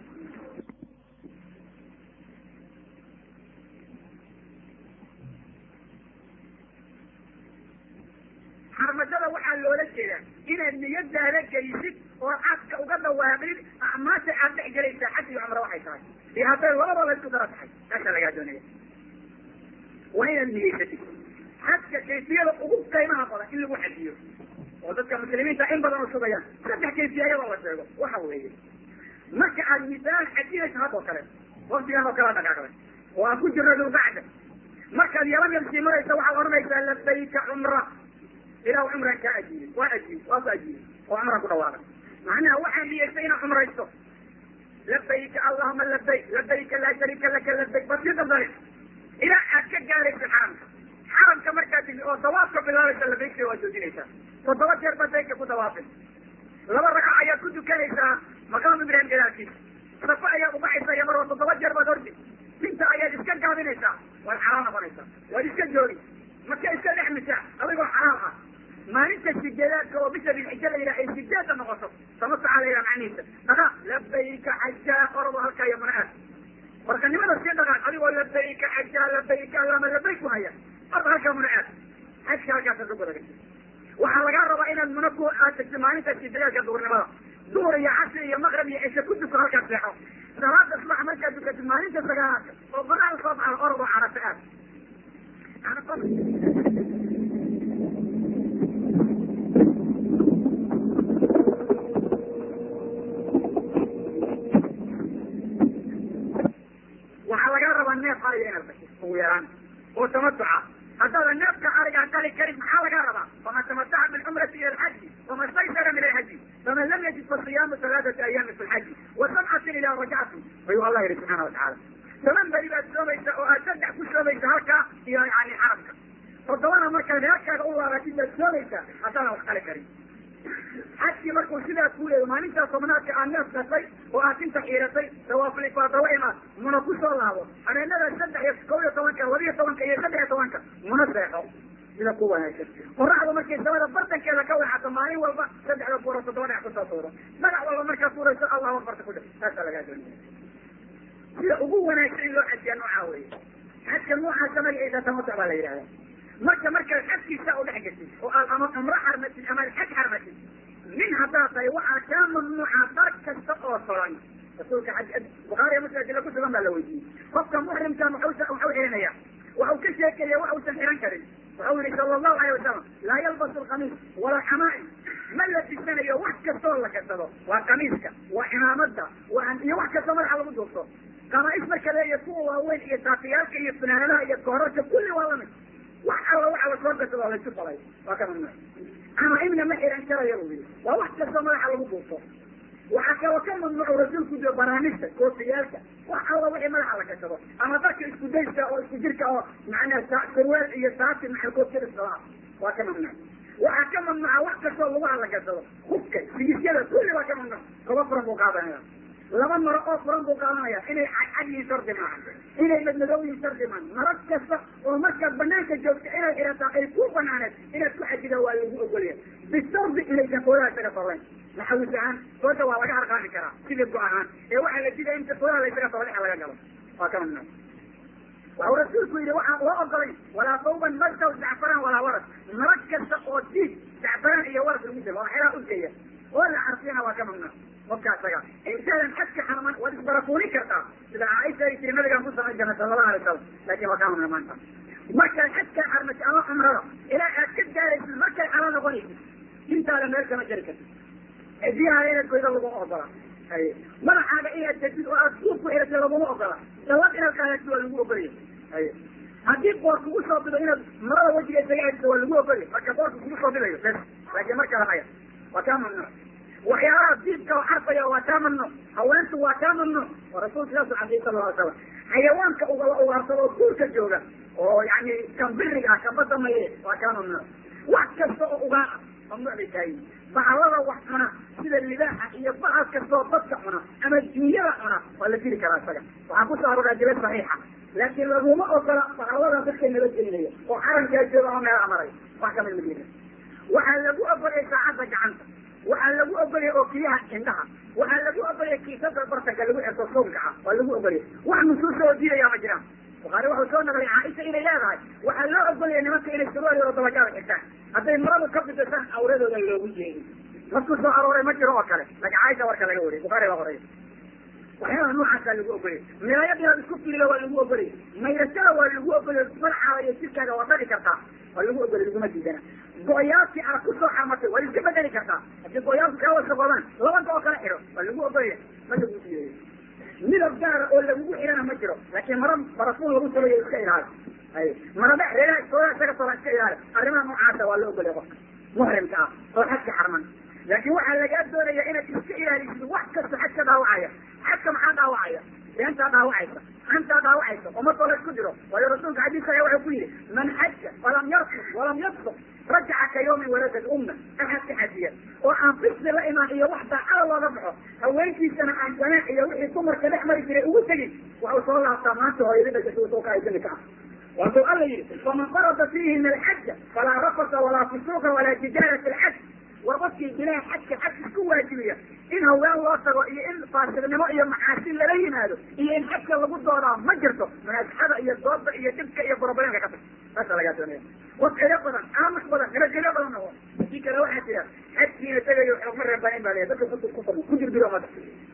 xarmadada waxaa loola jeedaa inaad niyadaada gelisid oo xajka uga dhawaaqid acmaasha aad dhex gelaysaa xaj iyo cumro waxay tahay iyo hadday labadoo la isku daro tahay taasaa lagaa doonaya waa inaad niyeysatid xajka kayfiyada ugu qiimaha badan in lagu xajiyo oo dadka muslimiinta in badan usugayaan saddex kayfiya iyadoo la sheego waxa weeye marka aad misaal xajinayso haddoo kale waktigaan oo kala dhaqaaqday oo aan ku jirno dulqacda markaad yaban yabsii maraysa waxaad odhanaysaa labayka cumra ilah cumran kaa ajiibay waa ajiibay waa ku ajiibay oo cumran ku dhawaaqay macnaha waxaa niyeystay inaad cumraysto labayka allahuma labayk labayka laa shariika laka labayk bad si dabdale ilaa aad ka gaarayso xaramka xaramka markaad timi oo dawaafka bilaabaysa labaygta waa joojinaysaa toddoba jeer baad bayka ku dawaafay laba ragco ayaad ku tukanaysaa maqaam ibrahim gadaalkiisa safo ayaad ubaxaysa iyo maroo toddoba jeer baad ordi inta ayaad iska gaabinaysaa waad xalaal noqonaysaa waad iska joogi marka iska dhex misaa adigoo xalaal ah maalinta sideedaadka oo bisha bilxija la yidhaha ay sideedda noqoto samataca la yidhaha macnihiisa dhaqa labayka xajaa orado halkaa iyo mana aad warkanimada sii dhaqaaq adigoo labayka xajaa labayka allama labayk ku haya orda halkaa muna aad xajka halkaasa ka gudaga waxaa lagaa rabaa inaad muna ku aad tagto maalinta sideedaadka duhurnimada duhur iyo casri iyo maqrib iyo cishe ku duko halkaas seexo salaada subax markaad dukatid maalinta sagaalaadka oo banaada soo baxda orodoo carafta aad waxaa lagaa rabaa neef ariga inaad basho ugu yaraan oo tamatuca haddaadan neefka arigaa qali karin maxaa lagaa rabaa faman tamataca bilcumrati ila alxaji faman staysara min alxaji faman lam yajid fasiyaamu halaathati ayaami fi lxaji wa sabcatin idaa rajactum ayuu allah yihi subxaana watacaala toban beri baad soomaysa oo aad saddex ku soomaysa halkaa iyo yani xarabka toddobana markaad reerkaaga u laabatid baad soomaysaa haddaadan wax qali karin xajkii markuu sidaa ku leeyo maalintaa tobnaadka aad neef qasay oo aad inta xiiratay dawaaflifaada wa imaad muna ku soo laabo habeenada saddex iyo kow iyo tobanka labiyo tobanka iyo saddex iyo tobanka muna seexo sida ku wanaagsan qoraxda markay samada bartankeeda ka weexato maalin walba saddexda buuro toddoba dhex kusoo tuuro magac walba markaad tuurayso allahu akbarta ku dhe taasaa lagaa doonaya sida ugu wanaagsan in loo xajiya noocaa weeye xajka noocaasa magaciisa tamatuc baa la yidhahda marka markaad xajkiisa u dhex geshid oo aad ama cumro xarmatid ama xaj xarmatid nin haddaad tahay waxaa kaa mamnuuca dar kasta oo solan rasuulka xaj bukhaariya muslim adila ku sugan baa la weydiiyey qofka muxrimka muxuu muxuu xirinaya waxau ka sheekaya wax uusan xiran karin waxau yihi sala allahu alayh wasalam laa yalbasu alkamiis walaa xamaa'im ma labisanayo wax kastoo la kasado waa kamiiska waa cimaamada waa iyo wax kastoo madaxa lagu duubto qamaa'is marka leeya kuwa waaweyn iyo saafiyaalka iyo funaanadaha iyo koorarka kulli waa lamid wax alla waxa la soo gasado laysu falay waa ka mamnuuc ama imna ma xiran karayo buu yidhi waa wax kastoo madaxa lagu buufo waxaa kaloo ka mamnuucu rasuulku jiro banaanista koofiyaalka wax alla wixii madaxa la gashado ama dadka isku dayska oo isku jirka oo macnaa sarweel iyo saati maxal koofiyada waa ka mamnuuc waxaa ka mamnuuca wax kastoo lugaha la gashado hubka sigisyada kulli waa ka mamnuuc koba furan buu qaadanaya laba maro oo furan buu qaadanaya inay cadcad yihiin shardi maaha inay madmadow yihiin shardi maaha maro kasta oo markaad banaanka joogta inay xirataa ay ku banaaneed inaad ku xajida waa lagu ogolya bishardi inaysan koodaha isaga sarrayn naxawis ahaan kooda waa laga harqaami karaa sidii go ahaan ee waxaa la diday inta koodaha la isaga sarra laga galo waa ka mamnuuc waxau rasuulku yidhi waxaan loo ogolay walaa sawban marsaw zacfaraan walaa waras maro kasta oo diig zacfaraan iyo waras lagu jiro waa xelaa udgeeya oo la carfiyana waa ka mamnuuc qofka isaga intaadan xadka xarman waad isbarafuuni kartaa sida caaisha ay tiri nabigaan ku samayn jirnay sala allahu alay wasalam laakin waa kaa mamnuuc maanta markaad xadka xarmatid ama cumrada ilaa aad ka gaaraysid markay xala noqonaysid intaada meel kama jari kartid cidiyaha inaad goydo laguma ogola hay madaxaaga inaad degtid oo aad suuf ku xiratid laguma ogola dallad inaad qaadatid waa lagu ogolya hay haddii boor kugu soo bido inaad marada wejiga isaga cediso waa lagu ogolya marka boorka kugu soo bidayo bes laakiin marka lamaya waa kaa mamnuuc waxyaalaha diibka oo xarfaya waa kaa mamnuuc haweentu waa kaa mamnuuc oo rasuulka saasuu cadiyay sala alla alay slam xayawaanka ugala ugaarsado oo duurka jooga oo yani kan biriga ah kan badda maye waa kaa mamnuuc wax kasta oo ugaan ah mamnuuc bay tahay baclada wax cuna sida libaaxa iyo bacad kastoo dadka cuna ama dunyada cuna waa la diri karaa isaga waxaa kusoo arooraa dila saxiixa laakiin laguma ogola baclada dadka nabadgelinaya oo xaramkaa jooga ama meel amaray wax kamid madina waxaa lagu ogolaya saacadda gacanta waxaa lagu ogolaya ookiyaha indhaha waxaa lagu ogolaya kiisada bartanka lagu xirto soonka ah waa lagu ogolaya wax nusuusa oo diidaya ma jiraan bukaari wuxuu soo naqlay caaisha inay leedahay waxaa loo ogolaya nimanka inay surwaal yaro dabagaada xirtaan hadday maradu ka bidasaan awradooda loogu jeedin markuu soo arooray ma jiro oo kale laakin caaisha warka laga wariyay bukaari baa qoraya waxyaalaha noocaasa lagu ogolaya milaayad inaad isku fiilo waa lagu ogolaya mayrashada waa lagu ogolaya farxaada iyo jirkaaga waa dhali kartaa waa lagu ogolay laguma diidana go-yaalkii aad kusoo xarmatay waad iska bedeli kartaa haddii go-yaalku kaa wasaqoodaan laba go- kala xidho waa lagu ogolaya ma lagu diidayo midab gaara oo lagugu xidhana ma jiro laakiin mara barafuun lagu sameeyo iska ilaali hay marada reeraha iskooda isaga sola iska ilaali arrimaha noocaasa waa la ogolaya qofka muhrimka ah oo xadka xarman laakiin waxaa lagaa doonaya inaad iska ilaalisid wax kasta xadka dhaawacaya xadka maxaa dhaawacaya beentaa dhaawacaysa xantaa dhaawacaysa umadoo la isku diro waayo rasuulka xadiiska ayaa wuxuu ku yihi man xaja walam yarfus walam yabsuq rajaca ka yawmin waladad umma axadka xajiya oo aan fisdi la imaan iyo wax daacada looga baxo haweenkiisana aan janaax iyo wixii dumarka dhex mari jiray ugu tegin waxuu soo laabtaa maanta hooyadi dhashay soo ka aysanka ah waasuu alla yihi faman farada fiihina alxaja falaa rafasa walaa fusuuqa walaa jidaala fi lxaj war qofkii bilaha xajka xaj isku waajibiya in haween loo tago iyo in faasiqnimo iyo macaasi lala yimaado iyo in xajka lagu doodaa ma jirto munaasaxada iyo dooda iyo dhibka iyo broblемka ka tag saasa lagaa doonaya qof cilo badan aamus badan nabadgelyo badan noqo si kale waxaa jira xajkiina tegayo xogma reebaanin baa leeyahay dadka ku ku ku dirbiro umada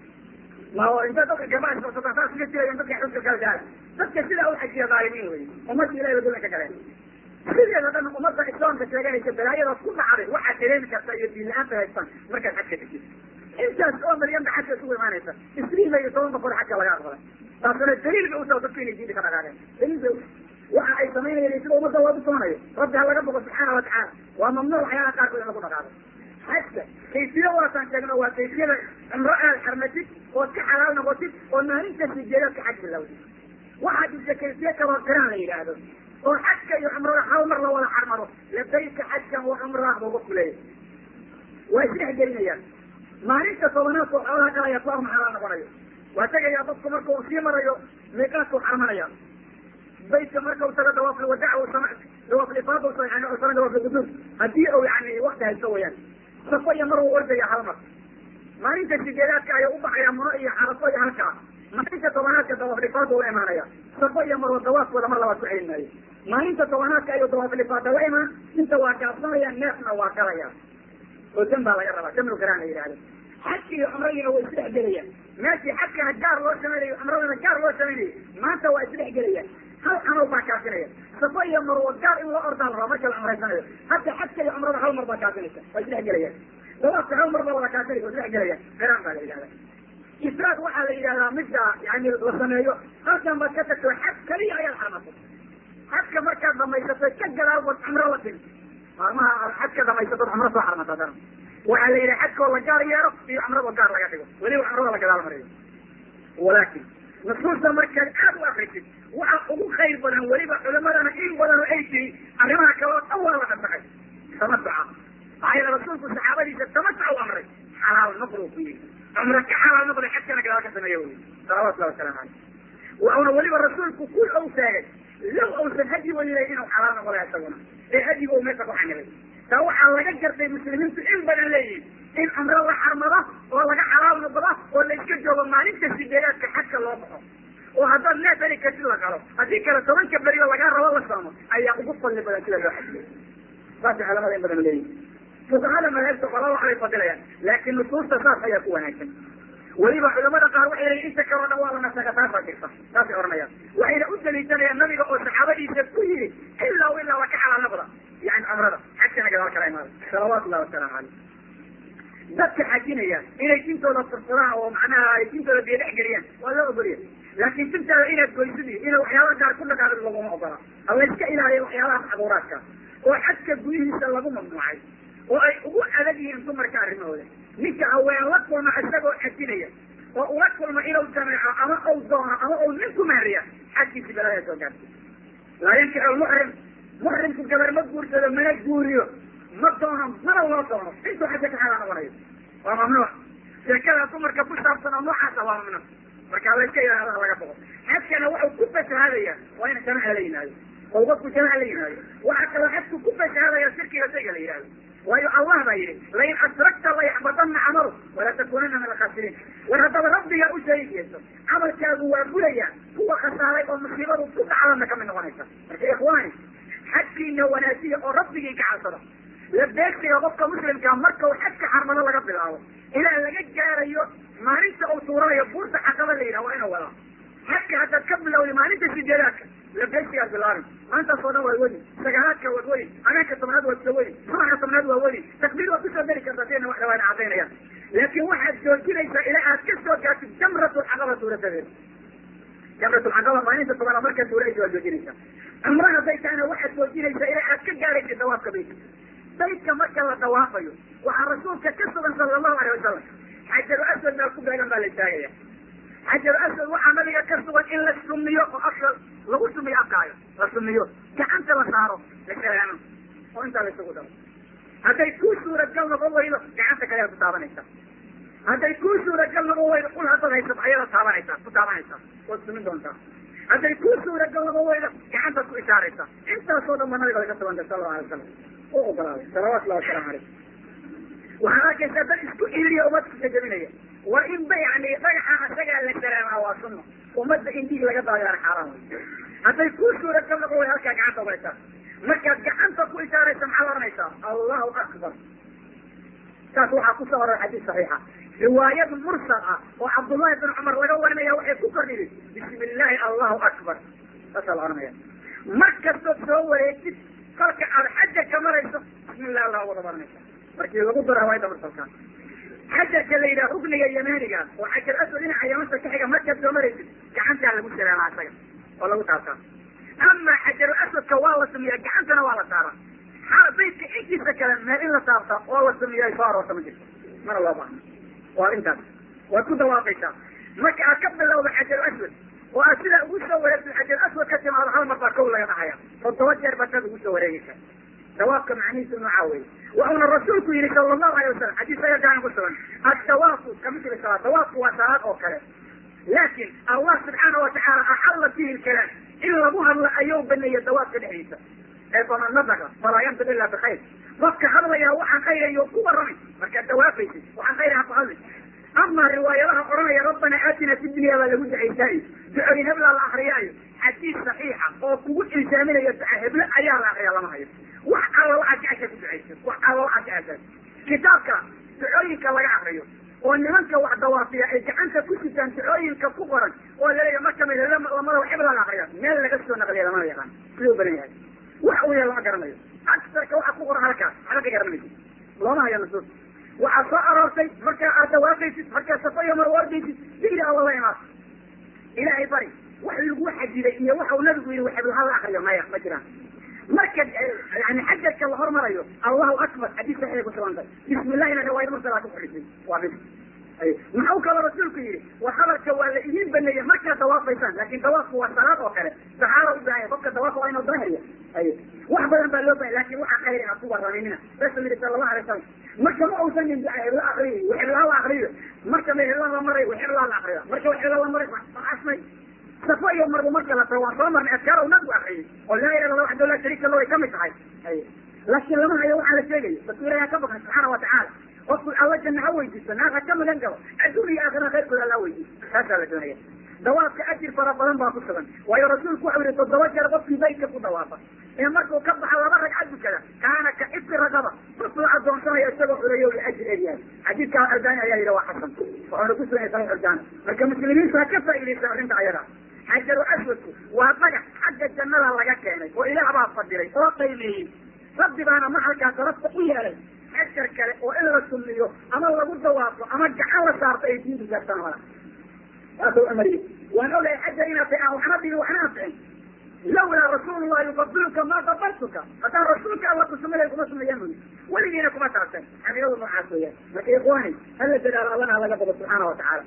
ma inta dadka gabaa socsotaan saas iga jirayan dadka xujka kala gaara dadka sidaa u xajiya dhaalimiin wey ummadda ilahi ba dulanka galeen sideeda dhan ummadda islaamka sheeganaysa balaayadaas ku dhacday waxaad dareemi kartaa iyo diin la-aanta haystaan markaad xajka tegid intaas oo milyan ba xajka isugu imaanaysa isriin iyo toban boqol xajka laga aqbalay taasuna daliil bay utaha dadku inay diinta ka dhaqaaqeen daliil bay waxa ay samaynayeen sida ummadda loogu soonayo rabbi ha laga boqo subxaana watacaala waa mamnuuc waxyaalaha qaarkood in lagu dhaqaaqo xajka kayfiya waataan sheegno waa kayfiyada cumro aad xarmatid ood ka xalaal noqotid oo maalinta sijeedaadka xaj bilowdid waxaa jirta kayfiye kaloo garaan la yidhaahdo oo xajka iyo cumrada hal mar la wada xarmaro labayka xajkan wa cumrah buu qofku leeyahay waa isdhex gelinayaan maalinta tobanaadka oo xoolaha galaya ku arma xalaal noqonayo waa tegayaa dadku marka uu sii marayo miiqaadku xarmanaya baytka marka u tago dawaaf lwadac u sama dawaaf lifaada u yani u sama dawaaf lguduud haddii uu yani wakti haysto wayaan safo iyo mar uu ordaya hal mar maalinta sideedaadka ayuu ubaxaya muno iyo xarafo iyo halkaa maalinta tobanaadka dawaaf lifaada ula imaanaya safo iyo marwa dawaafkooda mar labaad ku celin maayo maalinta tobanaadka ayuu dawaaf lifaada la imaan inta waa gaabsanaya neefna waa galaya oo dan baa laga rabaa damlu garaan la yidhahdo xajki iyo cumradiina way isdhex gelayaan meeshii xajkana gaar loo samaynayo cumradana gaar loo samaynayo maanta waa isdhex gelayaan hal camal baa kaafinaya safo iyo marwo gaar in loo ordaa la rabaa marka la cumraysanayo hadda xajka iyo cumrada hal mar baa kaafinaysa waa isdhex gelayaan dawaafka hal mar baa wada kaafinaysa waa isdhex gelayaan garaan baa la yidhahda israaq waxaa la yidhahdaa midda yani la sameeyo halkan baad ka tagto xaj kaliya ayaad xarmatay xajka markaad dhamaysatay ka gadaal baad cumro la timi maalmaha xajka dhamaysa dad cumro soo xarmata daran waxaa la yidhi xajkoo la gaar yeero iyo cumradoo gaar laga dhigo weliba cumrada la gadaal mariyo walaakin nusuusta markaad aad u akrisid waxa ugu khayr badan weliba culimadana in badan oo ay tiri arrimaha kale oo dhan waa la nasakay tamatuca maxaa yeele rasuulku saxaabadiisa tamatuca u amray xalaal noqdo ku yiri cumro ka xalaal noqday xajkana gadaal ka sameeya wey salawatullahi wasalaamu caleyh wuxuuna weliba rasuulku ku ou sheegay low uusan hadi welilay inuu xalaal noqday isaguna ee hadiga uu meesha ku xanibay taa waxaa laga gartay muslimiintu in badan leeyihin in cumro la xarmado oo laga xalaal noqdo oo la iska joogo maalinta sideedaadka xajka loo baxo oo haddaad neef heli kartid la galo haddii kale tobanka berioo lagaa rabo la soomo ayaa ugu fadli badan sida loo xajiyo saasay culamada in badan leeyihin fuqahada madaahibta qola waxbay fadilayaan laakiin nusuusta saas ayaa ku wanaagsan weliba culamada qaar waxay leeyihin inta kaleo dhan waa la nasaga taasaa jirta saasay odhanayaan waxayna u daliishanayaan nabiga oo saxaabadiisa ku yidhi ilaa ilaa waa ka xalaal noqda yani cumrada xajkana gadaal kala imaada salawaatullahi wasalaamu caleyh dadka xajinaya inay dintooda furfuraan oo macnaha ay dintooda biyo dhex geliyaan waa loo ogoliya laakin dintaada inaad goysid iyo ina waxyaaba gaar ku dhaqaaqid laguma ogola alla iska ilaaliya waxyaabaha macduuraadka oo xajka gudihiisa lagu mamnuucay oo ay ugu adag yihiin dumarka arrimahooda ninka haween la kulma isagoo xajinaya oo ula kulma inuu jameeco ama uu doono ama uu nin ku mahriya xajkiisi balada soo gaartay laa yankixu lmuxrim muxrimku gabar ma guursado mana guuriyo ma doono mana loo doono intuu xaja ka xalaa noqonayo waa mamnuuc sheekada dumarka ku saabsan oo noocaasa waa mamnuuc marka layska ilaahada laga boqo xajkana wuxuu ku fasahadaya waa ina jamaca la yimaado oo qofku jamaca la yimaado waxaa kaloo xajku ku fasahadaya shirkiga shayga la yihahdo waayo allah baa yidhi lain asrakta layaxbadanna camalu wala takunana min alkhasiriin war haddaba rabbigaa u shariik yeeso camalkaagu waa buraya kuwa khasaaray oo musiibadu ku dhacdana kamid noqonaysa marka ikhwaani xajkiina wanaajiya oo rabbigii ka cabsada la beegsiga qofka muslimka marka uu xajka xarmado laga bilaabo ilaa laga gaarayo maalinta uu tuuranayo buurta caqaba la yidhaha waa inuu wadaa xajka haddaad ka bilowday maalinta sideedaadka la beegsigaad bilaabin maantaas oo dhan waad wadi sagaalaadka waad wadi habeenka tobnaad waad soo wadi subaxka tobnaad waa wadi takbiir waad kusoo dari kartaa siana wax dhawaana cadaynayaan laakin waxaad joojinaysaa ilaa aad ka soo gaartid jamratulcaqaba suuratadeeda jamratulcaqaba maalinta tobanaad markaad tuuraysa waad joojinaysaa cumro hadday tahayna waxaad joojinaysaa ilaa aad ka gaaraysid dawaafka baytka baydka marka la dawaafayo waxaa rasuulka ka sugan sala allahu alay wasalam xajaru aswad meel ku beegan baa la istaagaya xajaru aswad waxaa nabiga ka sugan in la sumiyo oo afka lagu sumiyo afkaayo la sumiyo gacanta la saaro la salaamo oo intaa la isugu daro hadday kuu suuragal noqon waydo gacanta kale ku taabanaysa hadday kuu suuragal noqon waydo ul haddaad haysato ayada taabanaysa ku taabanaysaa waad sumin doontaa hadday kuu suuragal noqon waydo gacantaad ku ishaaraysa intaasoo dhan ba nabiga laga sugantay sala allahu alay wasalam u ogolaaday salawatullahi wasalaamu calayh waxaad arkaysaa dad isku iriya umadka kajabinaya waa in ba yani dhagaxa asagaa la salaamaa waa sunno ummadda in dhiig laga daayaan xaaraan wey hadday kuu suuragal noqon way halkaa gacanta ubaysaa markaad gacanta ku ishaaraysa maxaad oranaysaa allahu akbar saas waxaa kusoo oran xadiis saxiixa riwaayad mursal ah oo cabdullahi bin cumar laga warinaya waxay ku kordhiyey bismi illaahi allahu akbar saasaa la oranaya mar kastood soo wareegtid kolka aad xaja ka marayso bismi illah allah wada baranaysa markii lagu daro riwaayadda mursalka xajarka la yidhaha rugniga yamaniga oo xajar aswad dhinaca yamanta ka xiga markaad soo maraysid gacantaa lagu salaamaa isaga oo lagu taabtaa ama xajaru aswadka waa la sumiyaa gacantana waa la saaraa xaal baydka intiisa kale meel in la taabta oo la sumiya soo aroorta ma jirto mana loo baahno waa intaas waad ku dawaaqaysaa marka aad ka bilowda xajaru aswad oo aad sidaa ugu soo wareegtid xajaru aswad ka timaado hal mar baa kow laga dhahaya toddoba jeer baad saad ugu soo wareegaysa dawaafka macnihiisu noocaa wey waxuuna rasuulku yihi sala allahu alayh wasalam xadiis ayadaan ku sugan addawaafu kamithli salaad dawaafku waa salaad oo kale laakin allah subxaana watacaala axalla fihi lkalaam in lagu hadlo ayuu baneeyey dawaafka dhexdiisa ee faman nadaka falaa yantiq ila bikayr qofka hadlaya waxaan khayrayo ku warramay markaad dawaafaysid waxaan khayraha ku hadli ama riwaayadaha odhanaya rabbana aatina fi dunya baa lagu ducaysaayo ducooyin heblaa la akriyaayo xadiis saxiixa oo kugu ilsaaminaya duca heble ayaa la akriya lama hayo wax alla waxaad jecesha ku ducaysa wax alla waxaad jecesha kitaabka ducooyinka laga akriyo oo nimanka wax dawaafiya ay gacanta ku sitaan ducooyinka ku qoran oo laleeya mar kamid lamada hebla la akriya meel laga soo naqliya lamada yaqaan siduu badan yahay wax uu yahay lama garanayo aksarka waxa ku qoran halkaas waxba ka garanaysa looma hayo nusuus waxaa soo aroortay markaa aad dawaafaysid markaa safa iyo marwa ordaysid digri alla la imaad ilaahay bari wax lagu xadiday iyo waxa uu nabigu yihi heblaha la akriyo maya ma jiraan marka yani xaja marka la hormarayo allahu akbar xadiis saxiixay ku sugantay bismi illahina riwaayad mursala ku xidhisay waa bis muxuu kaloo rasuulku yidhi war hadalka waa la idiin baneeyey markaad dawaafaysaan laakin dawaafku waa salaad oo kale saxaaba u baahanya qofka dawaafa waa inuu daahiriya wax badan baa loo bahanya lakin waxa khayr ha ku waraminina rasul yihi sala allahu alay wasalam marka ma uusan nin hebla akriyo wixibla la akriyo marka ma hebla la maray wixibla la akriya marka wixibla la maray asmay safo iyo marbu marka la tago waan soo marnay adkaar nabigu akriyay oo laa ilaha illa waxdahu laa sharika lahu ay kamid tahay laakiin lama hayo waxaa la sheegayo rasul ilahi ka baqnay subxaana watacaala qofku alla janna ha weydiisto naar ha ka magan galo adduun iyo aakhira khayrkooda alla weydiisto taasaa la doonaya dawaafka ajir fara badan baa ku sugan waayo rasuulku waxau yihi toddoba jeer qofkii baytka ku dawaafa ee markuu ka baxa laba ragcad dukada kaana ka ibti ragaba qofkuu adoonsanaya isagoo xureeyo la ajir egyahay xadiidka albani ayaa yidhi waa xasan wuxuuna ku sugan yahay saxiix albani marka muslimiintu ha ka faa'iidaysta arrinta ayada xajaru aswadku waa dhagax xagga jannada laga keenay oo ilaah baa fadilay oo qiimeeyey rabbi baana maxalkaa sarafta u yeelay xajar kale oo in la sunniyo ama lagu dawaafo ama gacan la saarto ay diintu gaartaan mala saasuu amariye waan ogahay xajar inaad tahay aan waxna dhigin waxna anficin lawlaa rasuulullah yufadiluka ma dabartuka haddaan rasuulka alla kusumalay kuma sumeeyaan buyi weligiina kuma taabteen xaqiiqadu noocaas weeyaan marka ikhwaani hala dadaalo allana halaga bado subxaana watacaala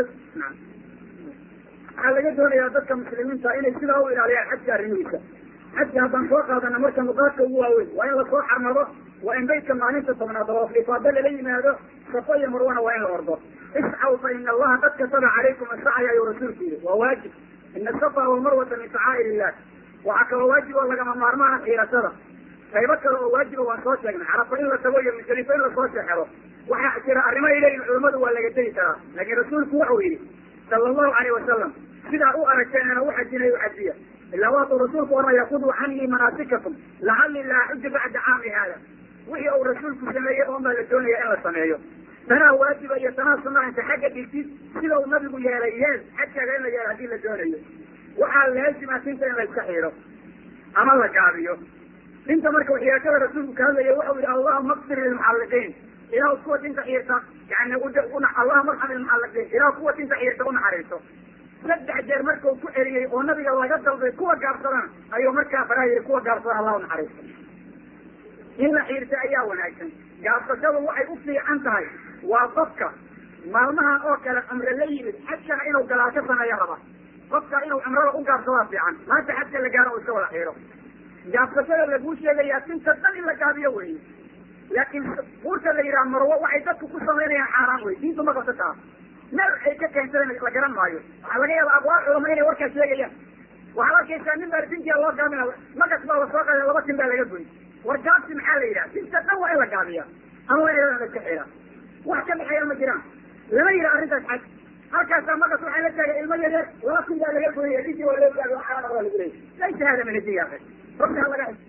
waxaa laga doonayaa dadka muslimiinta inay sidaa u ilaaliyaan xajka arrimihiisa xajka haddaan soo qaadana marka nuqaadka ugu waaweyn waa in lasoo xarmado waa in baytka maalinta tobnaad oo ifaado lala yimaado safo iyo marwana waa in la ordo iscaw fa ina allaha qad kataba calaykum asacya ayuu rasuulku yihi waa waajib ina asafa walmarwata min shacaa'ir illah waxaa kaloo waajib oo lagama maarmaana xiirashada qaybo kale oo waajiba waan soo sheegnay carafa in la tago iyo musdalifa in lasoo seexero waxaa jira arrimo ay leeyihin culamadu waa laga tegi karaa laakiin rasuulku waxau yidhi sala allahu alayh wasalam sidaa u aragteenana u xajinay u xajiya ilaa waatuu rasuulku oranaya khuduu canii manaasikakum lacalli laa xuja bacda caami haada wixii uu rasuulku sameeyey oon baa la doonaya in la sameeyo tanaa waajiba iyo tanaa sunaa inta xagga dhigtid sida uu nabigu yeelay yeel xajkaaga in la yeelo haddii la doonayo waxaa laazima tinta in la iska xiiro ama la gaabiyo dinta marka waxyaakada rasuulku ka hadlaya waxau yihi allahuma akfir lilmuxalliqiin ilah kuwa dinta xiirta yani allahuma arxam ilmuxalliqiin ilah kuwa dinta xiirta unaxariiso saddex jeer markau ku celiyey oo nabiga laga dalbay kuwa gaabsadana ayuu markaa faraha yihi kuwa gaabsadana allah unaxariisto in la xiirta ayaa wanaagsan gaabsashadu waxay u fiican tahay waa qofka maalmahan oo kale cumre la yimid xajkana inuu galaal ka sameeyo raba qofka inuu cumrada u gaabsadaa fiican maanta xajka la gaaro u iska wada xiiro gaabsashada laguu sheegayaa tinta dhan in la gaabiyo weeye laakiin buurta la yidhaha marwo waxay dadku ku samaynayaan xaaraan wey diintu ma qabta taa meel ay ka keensadeen la garan maayo waxaa laga yaaba aqwaal culama inay warkaa sheegayaan waxaad arkaysaa nin baa tintia loo gaabina magas baa lasoo qaada laba tin baa laga goy war gaabsi maxaa la yidhaha tinta dhan waa in la gaabiya ama waa in la iska xira wax ka dhexeeya ma jiraan lama yidhaha arrintaas xaj halkaasaa magas waxaa la taagay ilmo yaryar laba tin baa laga goyaya dintii waa loo gaabi waxaa lagu leeyay laysa hada min hadiya akhi rabbi ha laga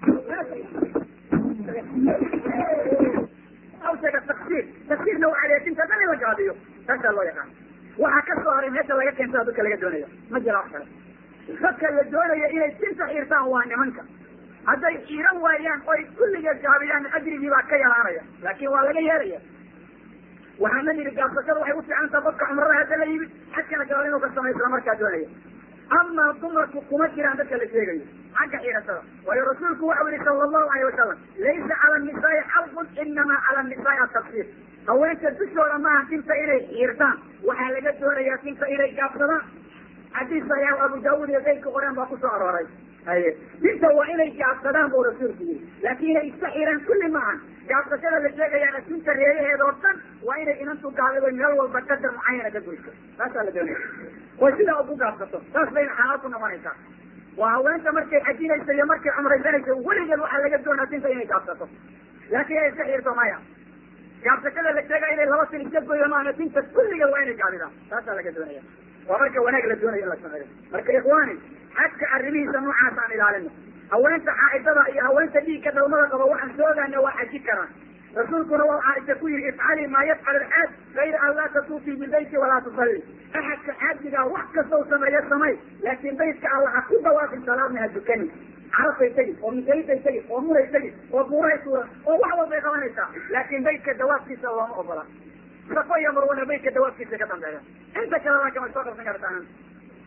awshaga taksiir taksiirna waxaa leeyahay tinta dhan in la gaabiyo taasaa loo yaqaan waxaa ka soo haray meesha laga keensada dadka laga doonayo ma jira wax kale dadka la doonayo inay tinta xiirtaan waa nimanka hadday xiiran waayaan oy kulligeed gaabiyaan ajrigii baa ka yaraanaya laakin waa laga yeelaya waxaana yidhi gaabsashada waxay ufiican taha qofka cumrada hadda la yimid xajkana gaal inuu ka samaysla markaa doonaya amaa dumarku kuma jiraan dadka la sheegayo xagga xiirashada waayo rasuulku waxau yihi sala allahu alayh wasalam laysa cala nisaai xalqun inamaa cala nisaai atafsiir haweenka dushooda maaha tinta inay xiirtaan waxaa laga doonayaa tinta inay gaabsadaan xadiis saxiix abu daawud iyo keyrka qoreen baa kusoo arooray haye tinta waa inay gaabsadaan buu rasuulku yiri laakin inay iska xiraan kulli maahan gaabsashada la sheegayaana tinta reeyaheeda oo dhan waa inay inantu gaalido meel walba qadar mucayana ka goyso taasaa la doonaya oo sidaa ugu gaabsato saas bayna xalaal ku noqonaysaa waa haweenta markay xajinaysa iyo markay cumraysanaysa weligeed waxaa laga doonaa tinta inay gaabsato laakin inay iska xirto maya gaabsashada la sheegaya inay laba tin iska goyo maana tinta kulligeed waa inay gaabidaan taasaa laga doonaya waa marka wanaag la doonayo in la sameeyo marka ikhwaani xajka arrimihiisa noocaas aan ilaalino haweenta xaaidada iyo haweenta dhiigka dhalmada qaba waxaan soo ogaana waa xaji karaan rasuulkuna waa caaisha ku yihi ifcali maa yafcal alxaaj gayra an laa tatuufii bilbeyti walaa tusalli axadka xaajigaa wax kastau sameeyo samay laakin baytka alla ha ku dawaafin salaadna ha dukani carafay tegi oo musayday tegi oo muray tegi oo buuray tuuran oo wax walbay qabanaysaa laakin baytka dawaafkiisa looma ogola safo iyo marwana baytka dawaafkiisa ka dambeeya inta kalena kama soo qabsan kartaan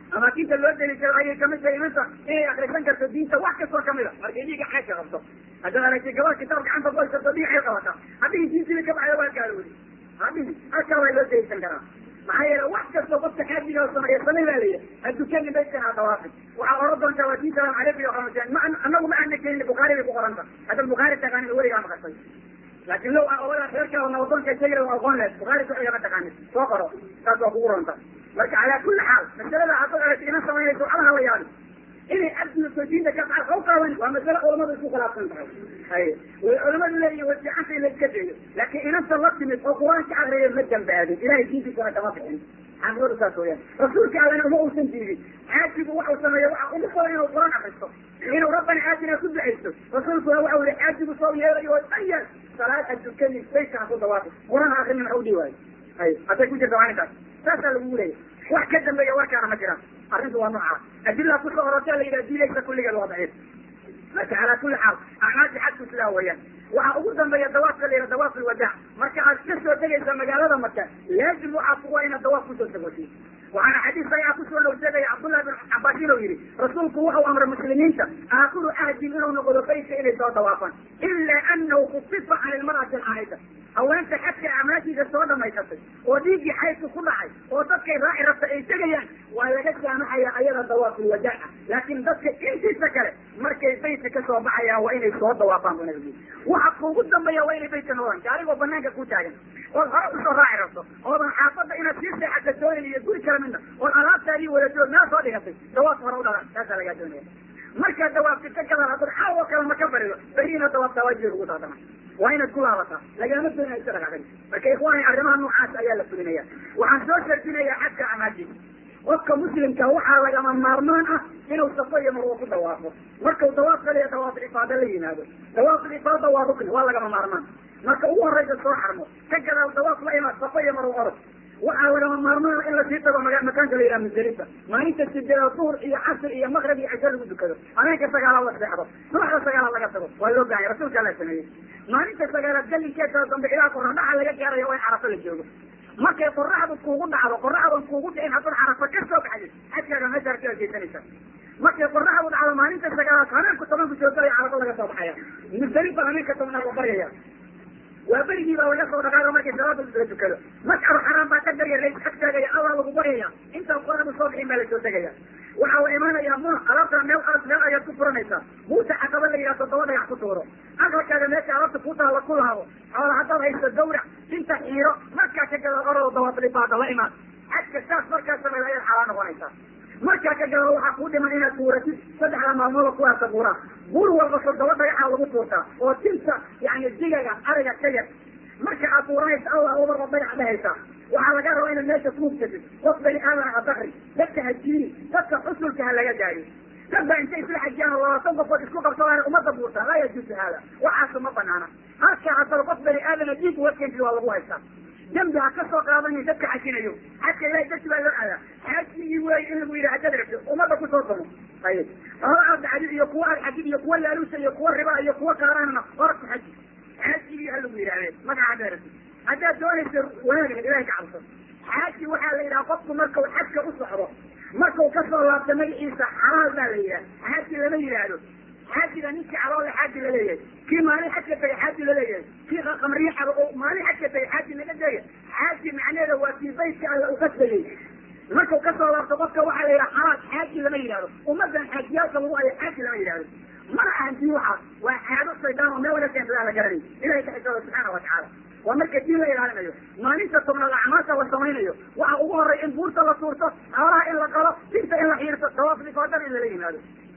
amaakinta loo deliishado ayay kamid tahay inanta inay akrisan karto diinta wax kastoo kamida markay dhiiga xaajka qabto haddaad aragtay gabar kitaab gacanta ku haysato dhiigay qabata haddii diintiida ka baxda waa gaaloodi hadii halkaa waa loo deliishan karaa maxaa yeele wax kastoo qofka xaajiga sameeya samay baa layihi hadukanin baykan ha dawaafi waxaa oran doontaa waa diin salaam caleyka iyo qamaseen ma anagu ma aana keenin bukhaari bay ku qoranta haddaad bukhaari taqaanin weligaa maqashay laakin low odadaa reerkaa nabadoonka sheegay waa aqoon lehed bukhaari sharciga ma taqaanin soo qoro taas waa kugu ronta marka calaa kulli xaal masalada haddaad aragta ina samaynayso alaha la yaabi inay abdiso diinta ka baxal haw qaaban waa masale culamadu isku khilaafsan tahay hay way culamadu leeyihin way fiicanta in la iska dayo laakiin inanta la timid oo qur-aanka akriya ma dambaadin ilahay diintiisana kama bixin xaqiiqadu saas weyaan rasuulka allana uma uusan diidin xaajigu waxau sameeya waxa ugu badan inuu qur-aan akristo inuu rabbana aatina ku ducaysto rasuulkuna waxau yihi xaajigu soo yeelayo oo dhan yeel salaad adukani baytana ku dawaafi qur-aan akrini maxa udhii waayo hay hadday ku jirta maalintaas saasaa lagugu leeya wax ka dambeeya warkaana ma jiraan arrintu waa noocaas adilaa kusoo orortee la yidhaha diidaysa kulligeed waa daciif marka calaa kulli xaal acmaasha xajku sidaa weeyaan waxaa ugu dambeeya dawaafka la yidhaha dawaaf ilwadaac marka aad ka soo tegaysa magaalada maka laazim waxaa kuwa inaad dawaaf kusoo tegoti waxaana xadiis saxiixa kusoo noorseegaya cabdullahi bin cabaas inuu yihi rasuulku wuxuu amray muslimiinta aakhiru ahdin inuu noqdo baytka inay soo dawaafaan ilaa anahu kufifa can ilmar'ati alxaa'ida haweenta xadka amaashiisa soo dhamaysatay oo dhiiggii xaydka ku dhacay oo dadkay raaci rabta ay tegayaan waa laga saamaxaya ayada dawaafulwadaaca laakin dadka intiisa kale markay baytka kasoo baxayaan waa inay soo dawaafaan bu nabigu waxa kuugu dambeeya waa inay baytka noqdaan gaarigoo banaanka ku taagan ood hore usoo raaci rabto oodan xaafada inaad sii seexata doonin iyo guri kala midna ood alaabtaadii wadato meel soo dhigatay dawaaf hore u dhalan taasaa lagaa doonaya markaad dawaafti ka gadaan haddad xaal oo kale ma ka barido beriina dawaaftaa waajiba kugu taadama waa inaad ku laabataa lagama doonaya iska dhaqaaqin marka ikhwaani arrimaha noocaas ayaa la fulinaya waxaan soo shardinayaa xadka amaaji qofka muslimka waxaa lagama maarmaan ah inuu safo iyo marwo ku dawaafo markau dawaaf kaliya dawaaf ifaada la yimaado dawaaf ifaada waa rukni waa lagama maarmaan marka ugu horeysa soo xarmo ka gadaal dawaaf la imaad safo iyo marwo orod waxaa lagama maarmaan in lasii tago maga makaanka la yidhaha musdalifa maalinta sideeda duhur iyo casr iyo maqrib iyo cisho lagu dukado habeenka sagaalaad la seexdo subaxda sagaalaad laga tago waa loo baahanya rasuulka la sameeyey maalinta sagaalaad galinkeeda dambe ilaa qoradhaxa laga gaarayo waa in carafo la joogo markay qoraxdu kuugu dhacdo qoraxdan kuugu dhicin haddaad carafo ka soo baxday xajkaaga meesha ka geysanaysa markay qoraxdu dhacdo maalinta sagaalaad habeenku tobanku soo galaya carafo laga soo baxaya musdalifa habeenka tobnaad la baryaya waa berigii baa laga soo dhaqaaqa markay salaada la tukado mascaru xaraam baa ka darya lays xag taagaya allah lagu baryaya intaan qoraxdu soo bixin baa lasoo tegaya waxaa la imaanaya muna alaabtana meel adag meel ayaad ku furanaysaa muusa xaqaba la yidhaha toddoba dhagax ku tuuro aqalkaaga meesha alaabta ku taala ku laabo xoola haddaad hayso gawrac inta xiiro markaa ka gada orado dawaaflibaada la imaan xajka saas markaa sameeda ayaad xalaa noqonaysaa markaa ka gada waxaa kuu dhiman inaad tuuratid saddexda maalmooda ku aarta buuraha buur walba toddoba dhagaxaa lagu tuurtaa oo tinta yani digaga ariga ka yar marka aad tuuranaysa allah ubarba dhagax dhehaysaa waxaa laga rabaa inaad meesha kuubsatid qof bani aadana ha dakri dadka ha jiini dadka xusulka ha laga daayo dad baa intay isla xajiyaan oo labaatan qofood isku qabsadaan umada buurtaa laa yajuusu haada waxaasu ma banaana halkaa haddaba qof bani aadana diig uga keentid waa lagu haystaa dembi ha ka soo qaadanin dadka xajinayo xajka ilahay darti baa loo aadaa xajigii wey in lagu yidhi hadaad rabto umada kusoo damo ayib hora aad dhacdid iyo kuwa aad xajid iyo kuwa laaluusa iyo kuwa riba iyo kuwa kaaraanna hora ku xaji xajigii ha lagu yidhahdee magaca hadaad rabtid haddaad doonaysa wanaagna ilahay ka cabso xaaji waxaa la yidhaha qofku markau xajka u socdo markau kasoo laabto magaciisa xalaal baa la yidhaha xaaji lama yidhaahdo xaajiga ninkii caloole xaaji laleeyahay kii maalin xajka tagay xaaji laleeyahay kii qamriye xabo oo maalin xajka tagay xaaji laga degay xaaji macneeda waa kii baytka alla uqasbayey markau kasoo laabto qofka waxaa la yidhaha xalaal xaaji lama yidhahdo ummadan xaajiyaalka lagu hayo xaaji lama yidhahdo mana ahan tii waxaas waa caado shaydaan oo meel laga keensadaa la garanay ilahay ka xisooda subxaana watacaala waa marka diin la ilaalinayo maalinta tobnaad acmaasha la samaynayo waxa ugu horey in buurta la tuurto xoolaha in la qalo dinta in la xiirto dawaaflifaadana in lala yimaado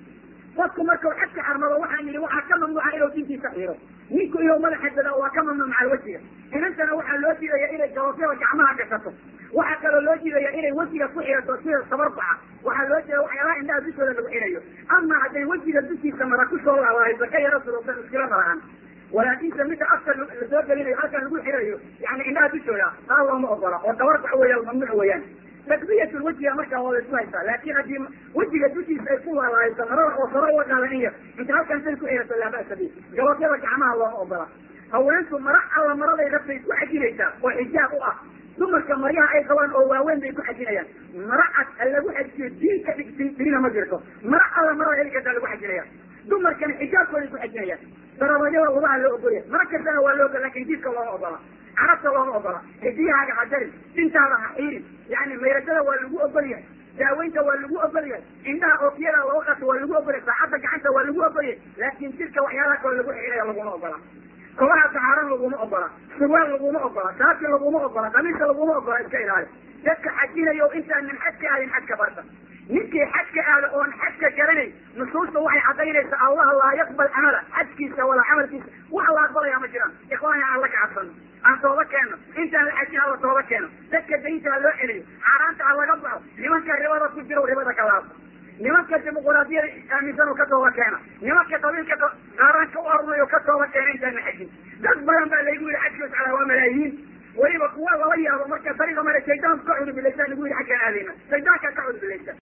qofku markau xadka xarmado waxaan yidhi waxaa ka mamnuuca inuu dintiisa xiiro ninku inuu madaxa dadaa waa ka mamnuuc macal wejiga inantana waxaa loo diidaya inay gabafyada gacmaha gashato waxaa kaloo loo diidaya inay wejiga ku xirato sida sabarbaca waxaa loo jeeda waxyaalaha indhaha dushooda lagu xirayo ama hadday wejiga dushiisa mara kusoo laabahayso ka yaro surugsan iskila marahan walaakinse midda afka lasoo gelinayo halkan lagu xirayo yani indhaha dushooda taa looma ogola oo dabarbac weeyaan mamnuuc weeyaan takbiyatul wejiga markaa waa la isku haysaa laakin haddii wejiga dushiisa ay ku laalahayso marada oo saro uga qaadan iyo inta halkan say ku xirato laa ba'sa bi gabafyada gacmaha looma ogola haweenku mara alla maraday rabtay ku xajinaysaa oo xijaab u ah dumarka maryaha ay qabaan oo waaweyn bay ku xajinayaan mara cad ha lagu xajiyo diinka dhigtirina ma jirto mara alla mara heli kartaa lagu xajinaya dumarkana xijaabkooday ku xajinayaan darabadyada lugaha loo ogolya mara kastana waa loo ogola lakin jidka looma ogola carabta looma ogola xidiyahaaga ha jarin dintaada ha xiirin yani mayrashada waa lagu ogolyahay daaweynta waa lagu ogolyahay indhaha ookiyada loo qato waa lagu ogolyahay saacadda gacanta waa lagu ogolyahay laakin jidka waxyaalaha kale lagu xiraya laguma ogola kobaha saxaaran laguma ogola surwaal laguma ogola shaati laguma ogola kamiiska laguma ogola iska ilaali dadka xajinayo intaanan xajka aadin xajka barta ninkii xajka aada oon xajka garanay nusuusta waxay cadaynaysaa allah laa yaqbal camala xajkiisa walaa camalkiisa wax la aqbalaya ma jiraan ikhwaani aan la kacabsano aan tooba keeno intaan la xajin hala tooba keeno dadka daynta ha loo celiyo xaaraanta ha laga baxo nimanka ribada ku jiro ribada ka laabto nimanka dimuquraadiyada aaminsan oo ka tooba keena nimanka qabiilka qaaraan ka u arunayo ka tooba keena intaan la xajin